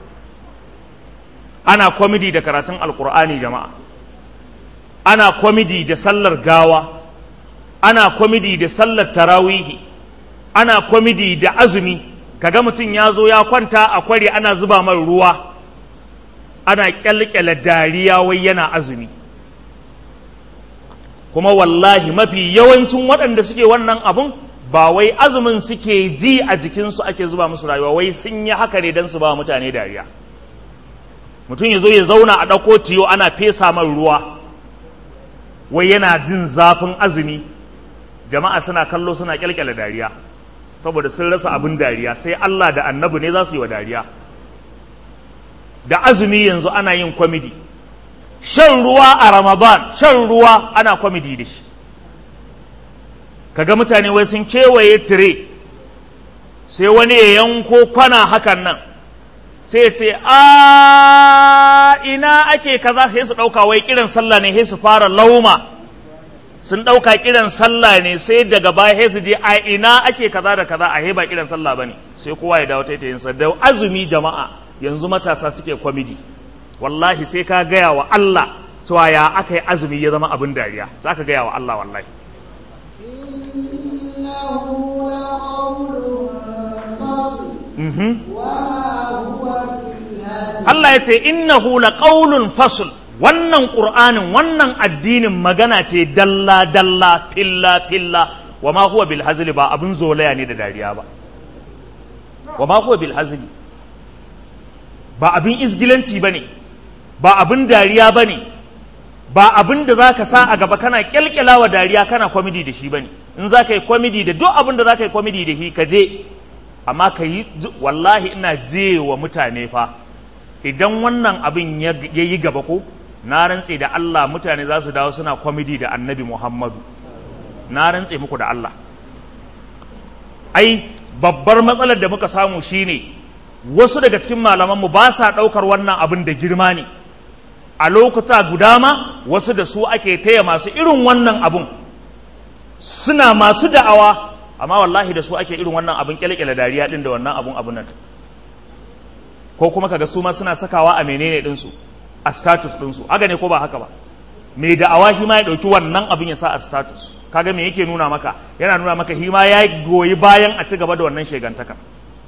ana kwamidi da karatun alkur'ani jama'a ana kwamidi da sallar gawa ana kwamidi da sallar tarawihi ana kwamidi da azumi kaga mutum ya zo ya kwanta a kwari ana zuba mai ruwa ana kyalkyala dariya wai yana azumi kuma wallahi mafi yawancin waɗanda suke wannan abun ba wai azumin suke ji a jikinsu ake zuba musu rayuwa wai sun yi haka ne don su ba mutane dariya mutum ya zo ya zauna a ɗauko tiyo ana fesa man ruwa wai yana jin zafin azumi jama'a suna kallo suna kyalkyala dariya saboda sun rasa abin dariya sai Allah da annabi ne za su yi wa dariya da azumi yanzu ana yin kwamidi shan ruwa a ramadan shan ruwa ana kwamidi da shi kaga mutane wai sun kewaye tire sai wani ya yanko kwana hakan nan sai ya ce a ina ake kaza sai su ɗauka wai kiran sallah ne sai su fara lauma sun ɗauka kiran sallah ne sai daga baya sai su je a ina ake kaza da kaza a ba kiran sallah bane sai kowa ya dawo taitayinsa da azumi jama'a yanzu matasa suke kwamidi wallahi sai ka gaya wa Allah cewa ya aka yi azumi ya zama abin dariya za ka gaya wa Allah wallahi إنه لقول فصل Mhm. وما هو بالهزل Allah ya ce innahu laqawlun fasl wannan qur'anin wannan addinin magana ce dalla dalla filla filla wa ma huwa bil hazli ba abin zolaya ne da dariya ba wa ma huwa bil hazli ba abin izgilanci bane ba abin dariya bane ba abin da zaka sa a gaba kana kyalkyalawa dariya kana comedy da shi bane in zaka yi comedy da duk abin da zaka yi comedy da shi ka je amma ka yi wallahi ina je wa mutane fa idan wannan abin ya yi gaba ko na rantse da Allah mutane za su dawo suna kwamidi da annabi Muhammadu na rantse muku da Allah ai babbar matsalar da muka samu shine wasu daga cikin malamanmu ba sa ɗaukar wannan abin da girma ne a lokuta guda ma wasu da su ake taya masu irin wannan abun suna masu da'awa amma wallahi da su ake irin wannan abin kyalkyala dariya din da wannan abun abun nan ko kuma kaga su ma suna sakawa a menene ɗinsu a status ɗinsu haka ne ko ba haka ba mai da'awa shi ma ya ɗauki wannan abin ya sa a status kaga me yake nuna maka yana nuna maka shi ma ya goyi bayan a ci gaba da wannan shegantaka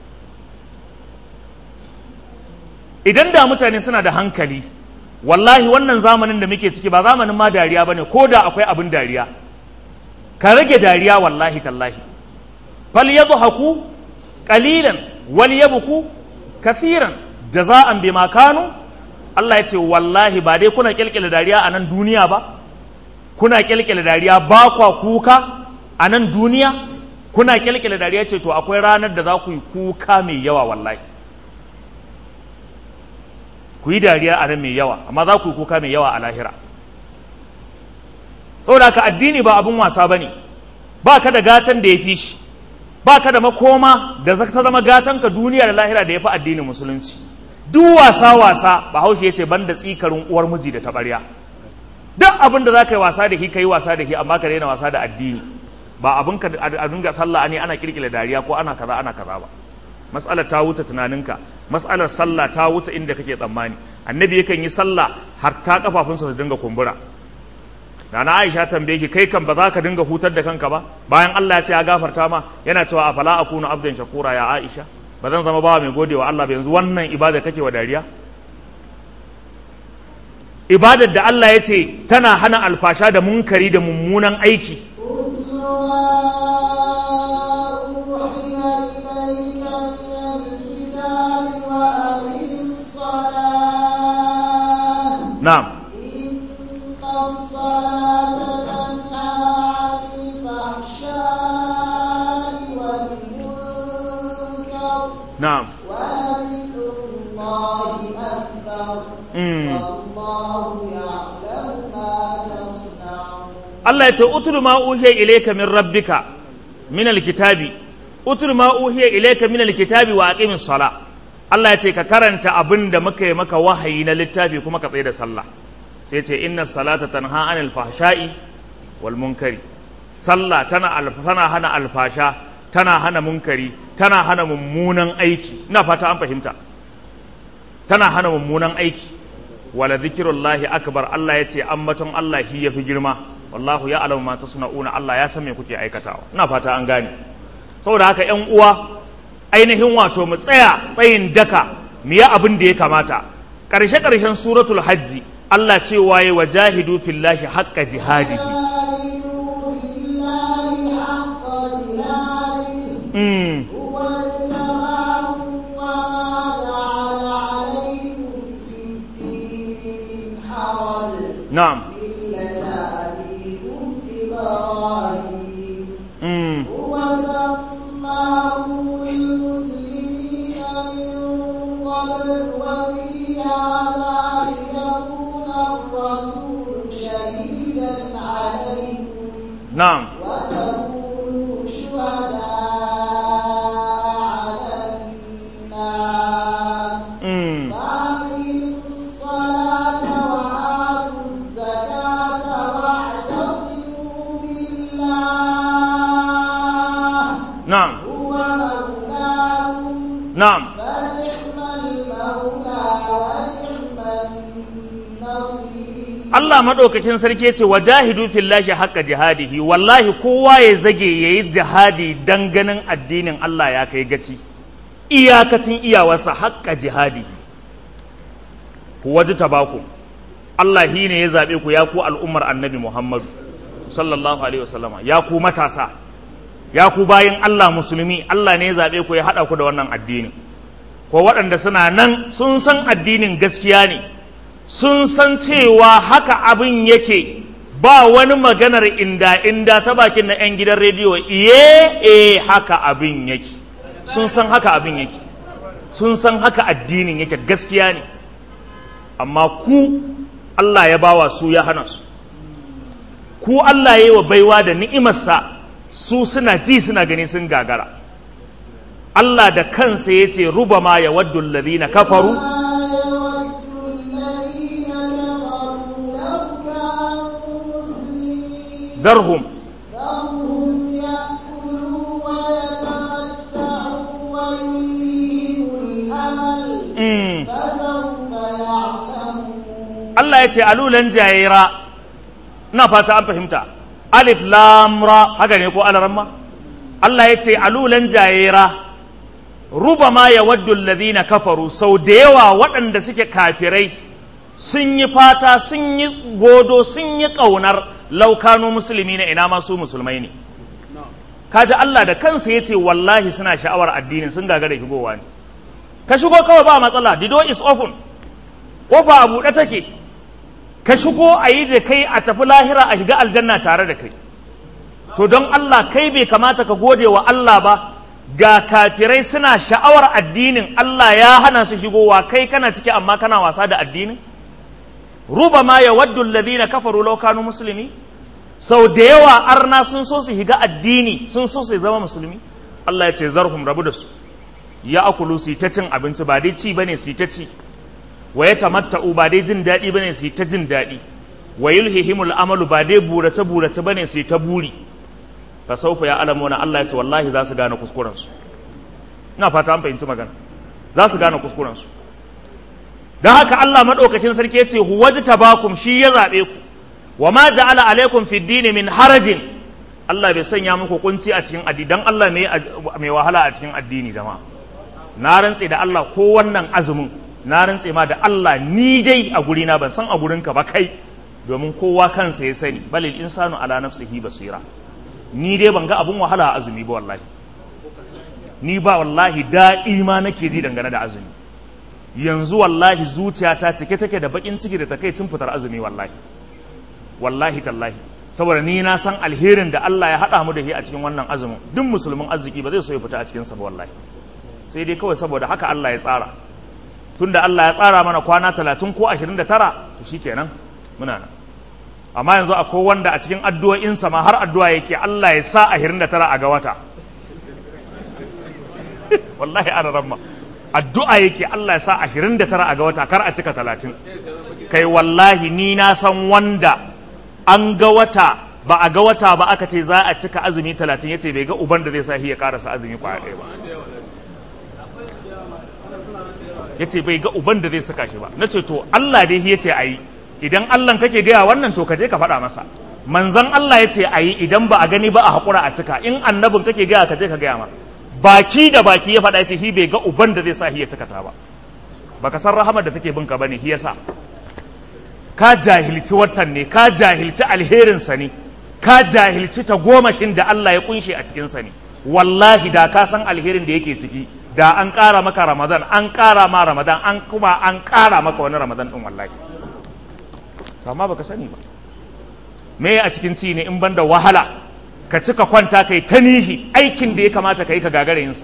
idan da mutane suna da hankali wallahi wannan zamanin da muke ciki ba zamanin ma dariya bane ko da akwai abin dariya ka rage dariya wallahi tallahi fal yadhaku qalilan wal yabku kathiran jaza'an bima kanu Allah ya ce wallahi ba dai kuna kyalkyala dariya a nan duniya ba kuna kyalkyala dariya ba kwa kuka a nan duniya kuna kyalkyala dariya ce to akwai ranar da za ku yi kuka mai yawa wallahi ku yi dariya a nan mai yawa amma za ku yi kuka mai yawa a lahira saboda ka addini ba abin wasa ba ne ba ka da gatan da ya fi shi ba ka da makoma da ta zama gatanka duniya da lahira da ya fi addinin musulunci duk wasa wasa bahaushe ya ce ban da tsikarin uwar miji da taɓarya duk abin da za ka yi wasa da shi ka yi wasa da shi amma ka daina wasa da addini ba abin ka a dinga sallah ne ana kirkira dariya ko ana kaza ana kaza ba mas'alar ta wuce tunaninka mas'alar sallah ta wuce inda kake tsammani annabi yakan yi sallah har ta kafafunsa su dinga kumbura da na Aisha tambaye ki kai kan ba za ka dinga hutar da kanka ba bayan Allah ya ce ya gafarta ma yana cewa afala akunu abdan shakura ya Aisha ba zan zama bawa mai godewa Allah ba yanzu wannan ibada kake wa dariya ibadar da Allah ya ce tana hana alfasha da munkari da mummunan aiki na'am إن الصلاة تنهى عن الفحشاء والمنكر na'am ولذكر الله أكبر Mm. والله يعلم ما تصنعون Allah ya ce utul ma uhiya ilayka min rabbika min alkitabi utul ma uhiya ilayka min alkitabi wa aqimis sala Allah ya ce ka karanta abin da muka yi maka wahayi na littafi kuma ka tsaye da sallah sai ce inna salata tanha anil fahsha'i wal munkari sallah tana alf- tana hana alfasha tana hana munkari tana hana mummunan aiki ina fata an fahimta tana hana mummunan aiki wala zikirullahi akbar Allah ya ce ambaton Allah shi yafi girma wallahu ya alamu ma tasna'una Allah ya san me kuke aikatawa ina fata an gane saboda haka ƴan uwa ainihin wato mu tsaya tsayin daka mu yi abin da ya kamata ƙarshe ƙarshen suratul hajji Allah ce waye wajahidu fillahi haqqa jihadihi mm. هو اجتباكم وما جعل عليكم في الدين من حرج na'am ملة أبيكم إبراهيم mm. هو سماكم المسلمين من قبل وفي هذا ليكون الرسول شهيدا عليكم na'am وتكونوا شهداء على الناس mm. فأقيموا الصلاة وآتوا الزكاة واعتصموا بالله na'am هو مولاكم na'am فنعم المولى ونعم النصير Allah maɗaukakin sarki ce wa jahidu fillahi haqqa jihadihi wallahi kowa ya zage yayi jihadi dan ganin addinin Allah ya kai gaci iyakacin iyawarsa haqqa jihadihi ku waji tabaku Allah shi ne ya zaɓe ku ya ku al'ummar annabi Muhammadu sallallahu alaihi wasallama ya ku matasa ya ku bayin Allah musulmi Allah ne ya zaɓe ku ya haɗa ku da wannan addini ko waɗanda suna nan sun san addinin gaskiya ne sun san cewa haka abin yake ba wani maganar inda inda ta bakin na 'yan gidan rediyo iye e haka abin yake sun san haka abin yake sun san haka addinin yake gaskiya ne amma ku Allah ya bawa su ya hana su ku Allah ya yi wa baiwa da ni'imarsa su suna ji suna gani sun gagara Allah da kansa ya ce ruba ma ya waddu alladhina kafaru darhum mm. Allah ya ce alulan jayira ina fata an fahimta alif lam ra haka ne ko alaramma Allah ya ce alulan jayira rubama ya waddu alladhina kafaru sau da yawa waɗanda suke kafirai sun yi fata sun yi godo sun yi ƙaunar laukano musulmi na ina masu musulmai ne kaji Allah da kansa ya ce wallahi suna sha'awar addinin sun gagara shigowa ne ka shigo kawai ba matsala the door is open kofa a buɗe take ka shigo a yi da kai a tafi lahira a shiga aljanna tare da kai to don Allah kai bai kamata ka gode wa Allah ba ga kafirai suna sha'awar addinin Allah ya hana su shigowa kai kana ciki amma kana wasa da addinin ruba ma ya waddu alladhina kafaru law kanu muslimi sau da yawa arna sun so su shiga addini sun so su zama musulmi Allah ya ce zarhum rabu da su ya akulu su ta cin abinci ba dai ci bane su ta ci wa ya tamatta'u ba dai jin daɗi bane su ta jin daɗi wa yulhihimul amalu ba dai burace burace bane su ta buri fa saufa ya alamuna Allah ya ce wallahi za su gane kuskuren su ina fata an fahimci magana za su gane kuskuren su don haka Allah madaukakin sarki ya ce huwajtabakum shi ya zabe ku wa ma ja'ala alaikum fi dini min harajin Allah bai sanya muku kunci a cikin addini dan Allah mai wahala a cikin addini jama'a na rantse da Allah ko wannan azumin na rantse ma da Allah ni dai a guri na ban san a gurin ka ba kai domin kowa kansa ya sani balil insanu ala nafsihi basira ni dai ban ga abun wahala a azumi ba wallahi ni ba wallahi daɗi ma nake ji dangane da azumi yanzu wallahi zuciyata cike take da bakin ciki da takaicin fitar azumi wallahi wallahi tallahi saboda ni na san alherin da Allah ya haɗa mu da shi a cikin wannan azumin duk musulmin arziki ba zai so ya fita a cikin sa ba wallahi sai dai kawai saboda haka Allah ya tsara tunda Allah ya tsara mana kwana talatin ko ashirin da tara to shikenan muna nan amma yanzu akwai wanda a cikin addu'o'insa ma har addu'a yake Allah ya sa ashirin da tara a ga wata wallahi ana ramma addu'a yake Allah ya sa ashirin da tara a ga wata kar a cika talatin kai wallahi ni na san wanda an ga wata ba a ga wata ba aka ce za a cika azumi talatin ya ce bai ga uban da zai sa shi ya karasa azumi kwaya ɗaya ba ya ce bai ga uban da zai saka shi ba na ce to Allah dai ya ce a yi idan Allah kake gaya wannan to ka je ka faɗa masa manzan Allah ya ce a yi idan ba a gani ba a haƙura a cika in annabin kake gaya ka je ka gaya ma baki da baki ya faɗa ya ce hi bai ga uban da zai sa hi ya cika ta ba baka san rahamar da take binka bane hi yasa ka jahilci watan ne ka jahilci alherinsa ne ka jahilci ta gomashin da Allah ya kunshe a cikinsa ne wallahi da ka san alherin da yake ciki da an ƙara maka ramadan an ƙara ma ramadan an kuma an ƙara maka wani ramadan ɗin wallahi to amma baka sani ba me a cikin ci ne in banda wahala ka cika kwanta kai ta nihi aikin da ya kamata ka yi ka gagara yinsa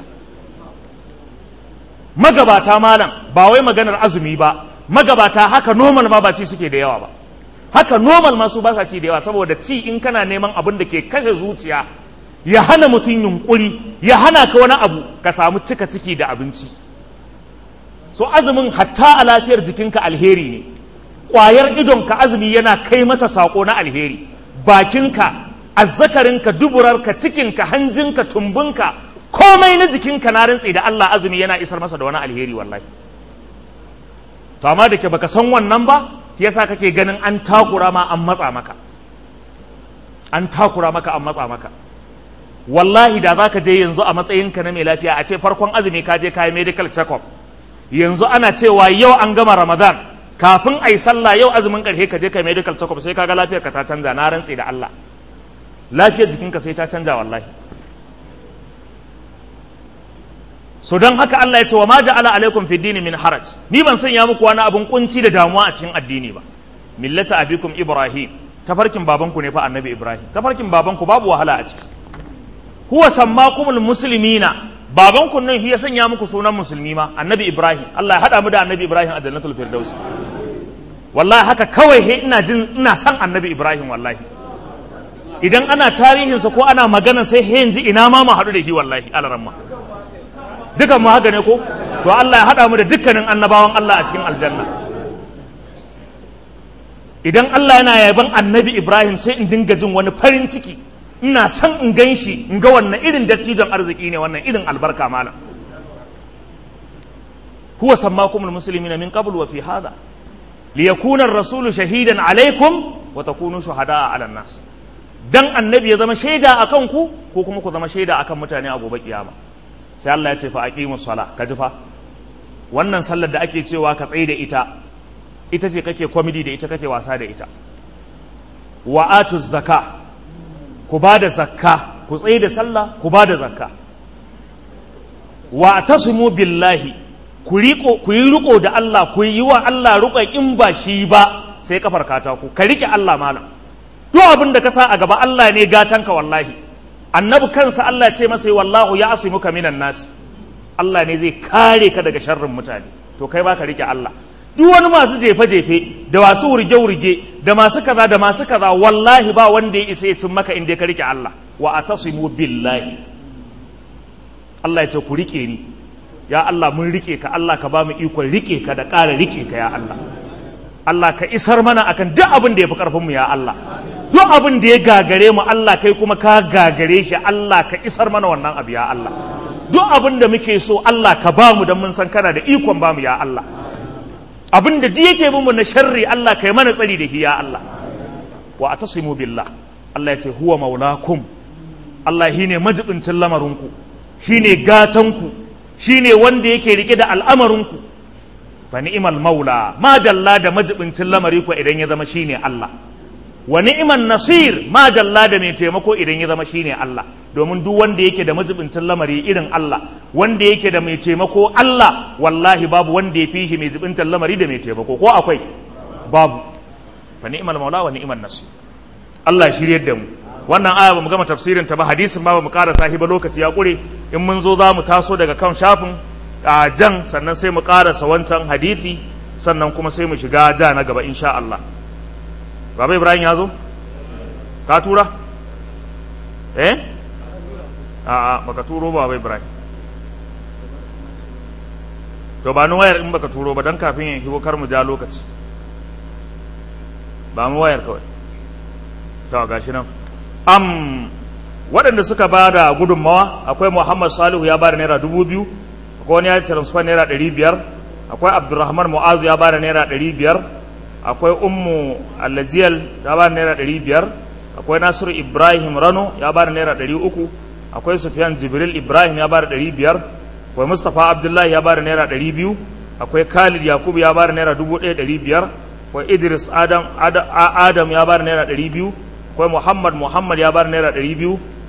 magabata malam ba wai maganar azumi ba magabata haka normal ma ba ci suke da yawa ba haka normal ma su ba sa ci da yawa saboda ci in kana neman abin da ke kashe zuciya ya hana mutum yunkuri ya hana ka wani abu ka samu cika ciki da abinci so azumin hatta a lafiyar jikinka alheri ne ƙwayar idonka azumi yana kai mata saƙo na alheri bakinka azzakarinka duburarka cikinka hanjinka tumbinka komai na jikinka na rantse da Allah azumi yana isar masa da wani alheri wallahi to amma da ke baka san wannan ba yasa kake ganin an takura ma an matsa maka an takura maka an matsa maka wallahi da za ka je yanzu a matsayinka na mai lafiya a ce farkon azumi ka je kayi medical check-up yanzu ana cewa yau an gama ramadan kafin a yi sallah yau azumin ƙarshe ka je kai medical check-up sai kaga lafiyar ka ta canza na rantse da Allah lafiyar jikinka sai ta canza wallahi so don haka Allah ya ce wa ma ja'ala alaikum fi dini min haraj ni ban sanya muku wani abun kunci da damuwa a cikin addini ba millata abikum ibrahim tafarkin babanku ne fa annabi ibrahim tafarkin babanku babu wahala a ciki huwa sammakumul muslimina babanku nan shi ya sanya muku sunan musulmi ma annabi ibrahim Allah ya hada mu da annabi ibrahim a jannatul firdaus wallahi haka kawai he ina jin ina san annabi ibrahim wallahi idan ana tarihinsa ko ana magana sai he yanzu ina ma mu haɗu da shi wallahi alaramma dukan mu haka ne ko to Allah ya haɗa mu da dukkanin annabawan Allah a cikin aljanna idan Allah yana yaban annabi Ibrahim sai in dinga jin wani farin ciki ina son in gan shi in ga wannan irin dattijon arziki ne wannan irin albarka malam huwa sammakumul muslimina min qabl wa fi hadha liyakuna ar-rasulu shahidan alaikum wa takunu shuhada'a 'ala nas dan annabi ya zama shaida akan ku ko kuma ku zama shaida akan mutane a gobe kiyama sai Allah ya ce fa aqimus sala ka ji fa wannan sallar da ake cewa ka tsaye da ita ita ce kake komedi da ita kake wasa da ita wa atuz zaka ku ba da zakka ku tsaye da sallah ku ba da zakka wa tasimu billahi ku riko ku yi riko da Allah ku yi wa Allah riƙon in ba shi ba sai kafar katako ka rike Allah malam duk abin da ka sa a gaba Allah ne gatanka wallahi annabi kansa Allah ce masa wallahu ya asimuka minan nas Allah ne zai kare ka daga sharrin mutane to kai baka rike Allah duk wani masu jefe-jefe da masu wurge-wurge da masu kaza da masu kaza wallahi ba wanda ya isa ya cin maka inda ka rike Allah wa atasimu billahi Allah ya ce ku rike ni ya Allah mun rike ka Allah ka ba mu ikon rike ka da ƙara rike ka ya Allah Allah ka isar mana akan duk abin da ya fi ƙarfinmu ya Allah duk abin da ya gagare mu Allah kai kuma ka gagare shi Allah ka isar mana wannan abu ya Allah duk abin da muke so Allah ka ba mu don mun san kana da ikon ba mu ya Allah abin da duk yake mu na sharri Allah kai mana tsari da shi ya Allah wa atasimu billah Allah ya ce huwa maulakum Allah shine majibincin lamarinku shine gatanku shine wanda yake rike da al'amarinku fa ni'mal maula ma dalla da majibincin lamari ko idan ya zama shine Allah wa ni'man nasir ma dalla da mai taimako idan ya zama shine Allah domin duk wanda yake da majibincin lamari irin Allah wanda yake da mai taimako Allah wallahi babu wanda ya fi shi mai jibintar lamari da mai taimako ko akwai babu fa ni'mal maula wa ni'man nasir Allah ya shiryar da mu wannan aya bamu gama tafsirin ta ba hadisin ba bamu ƙara sahi ba lokaci ya ƙure in mun zo za mu taso daga kan shafin a jan sannan sai mu ƙarasa wancan hadisi sannan kuma sai mu shiga ja na gaba insha Allah Baba Ibrahim ya zo ka tura eh a'a baka turo ba Baba Ibrahim to ba ni wayar in baka turo ba dan kafin ya shigo kar mu ja lokaci ba mu wayar kawai to gashi nan am waɗanda suka ba da gudunmawa akwai muhammad salihu ya ba da naira dubu biyu akwai wani ya transfer naira ɗari biyar akwai abdulrahman mu'azu ya ba da naira ɗari biyar akwai ummu allajiyal ya ba da naira ɗari biyar akwai nasiru ibrahim rano ya ba da naira ɗari uku akwai sufyan jibril ibrahim ya ba da ɗari biyar akwai mustapha abdullahi ya ba da naira ɗari biyu akwai khalid yakubu ya ba da naira dubu ɗaya ɗari biyar akwai idris adam, adam ya ba da naira ɗari biyu akwai muhammad muhammad ya bar naira ɗari biyu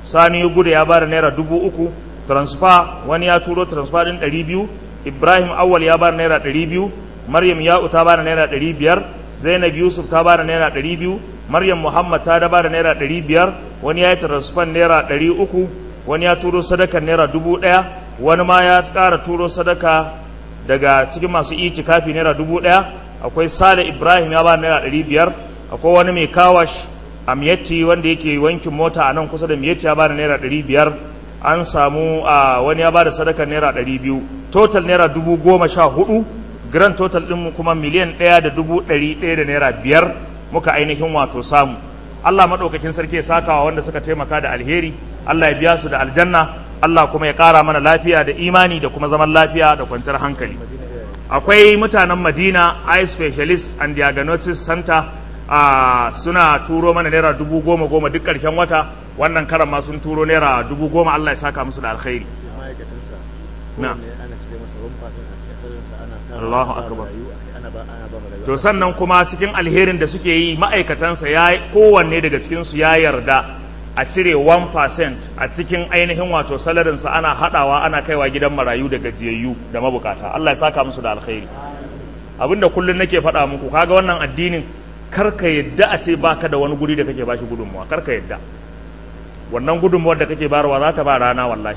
sani gudu ya bada naira dubu uku transfer wani ya turo transfer din ɗari biyu ibrahim awwal ya bada naira ɗari biyu maryam ya'u ta bada naira ɗari biyar zainab yusuf ta bada naira ɗari biyu maryam muhammad ta da bada naira ɗari biyar wani ya yi transfer naira ɗari uku wani ya turo sadaka naira dubu ɗaya wani ma ya ƙara turo sadaka daga cikin masu kafi naira dubu ɗaya akwai sale ibrahim ya bada naira ɗari biyar akwai wani mai kawash a miyatti wanda yake wankin mota a nan kusa da miyatti ya bada naira ɗari biyar an samu a wani ya bada sadaka naira ɗari biyu total naira dubu goma sha hudu grand total ɗin kuma miliyan ɗaya da dubu ɗari ɗaya da naira biyar muka ainihin wato samu Allah maɗaukakin sarki ya sakawa wanda suka taimaka da alheri Allah ya biya su da aljanna Allah kuma ya ƙara mana lafiya da imani da kuma zaman lafiya da kwanciyar hankali akwai mutanen Madina eye specialist and diagnosis center a suna turo mana naira dubu goma goma duk ƙarshen wata wannan karan ma sun turo naira dubu goma Allah ya saka musu da alkhairi ma'aikatansa na ana cire masa rumfasin a cikin sararinsa ana tara Allahu ba akbar. marayu a kai, ana ba ana ba marayu to sannan kuma cikin alherin da suke yi ma'aikatansa ya kowanne daga cikinsu ya yarda a cire 1% a cikin ainihin wato salarinsa ana haɗawa ana kaiwa gidan marayu da gajiyayyu da mabukata Allah ya saka musu da alkhairi abinda kullum nake faɗa muku kaga wannan addinin karka yadda a ce baka da wani guri da kake bashi gudunmuwa karka yadda wannan gudunmuwar da kake bayarwa za ta ba rana wallahi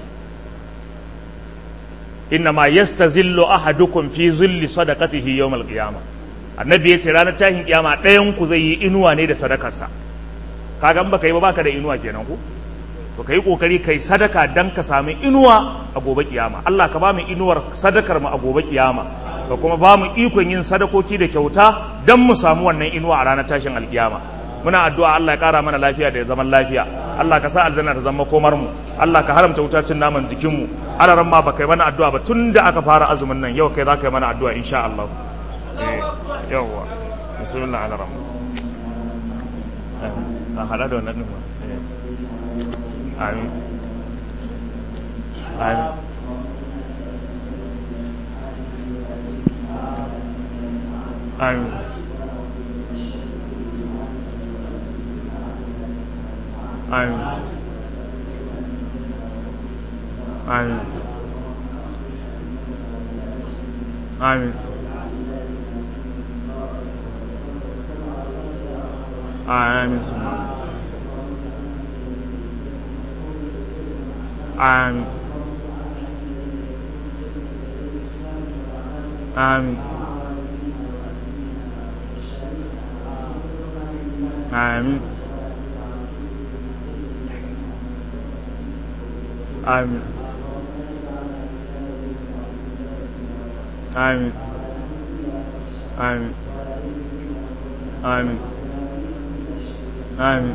inna ma yastazillu ahadukum fi zilli sadaqatihi yawmal qiyamah annabi yace ranar tashin kiyama ɗayan ku zai yi inuwa ne da sadakarsa kaga in baka yi ba baka da inuwa kenan ku to kai kokari kai sadaka dan ka sami inuwa a gobe kiyama Allah ka ba mu inuwar sadakar mu a gobe kiyama ka kuma ba mu ikon yin sadakoki da kyauta dan mu samu wannan inuwa a ranar tashin alkiyama muna addu'a Allah ya kara mana lafiya da zaman lafiya Allah ka sa aljanna ta zama komar mu Allah ka haramta wuta cin naman jikin mu alaran ma baka yi mana addu'a ba tun da aka fara azumin nan yau kai za ka yi mana addu'a insha Allah eh yawwa bismillah alaran a hada da wannan din ma eh amin amin amin amin amin amin amin summa amin amin amin amin amin amin amin amin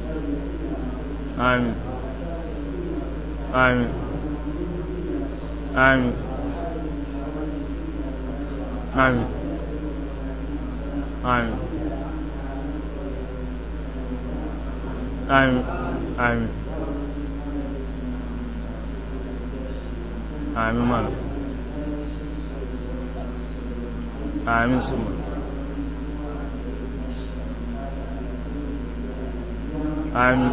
amin amin amin amin amin amin amin amin malam amin summa amin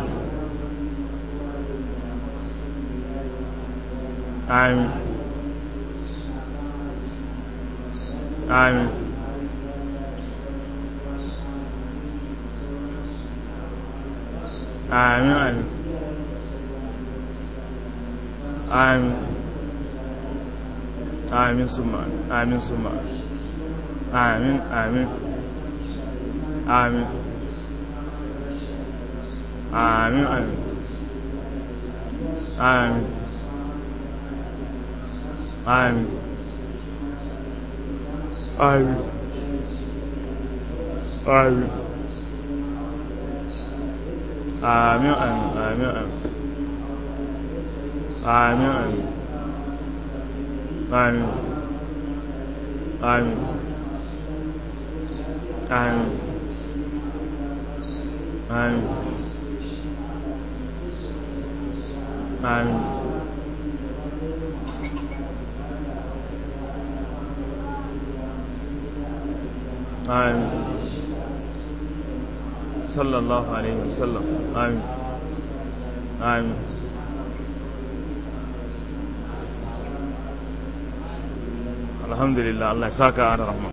amin amin amin amin amin amin summa amin summa amin amin amin amin amin amin amin amin amin amin amin amin amin amin amin amin amin amin amin sallallahu alaihi wasallam amin amin alhamdulillah Allah ya saka da rahma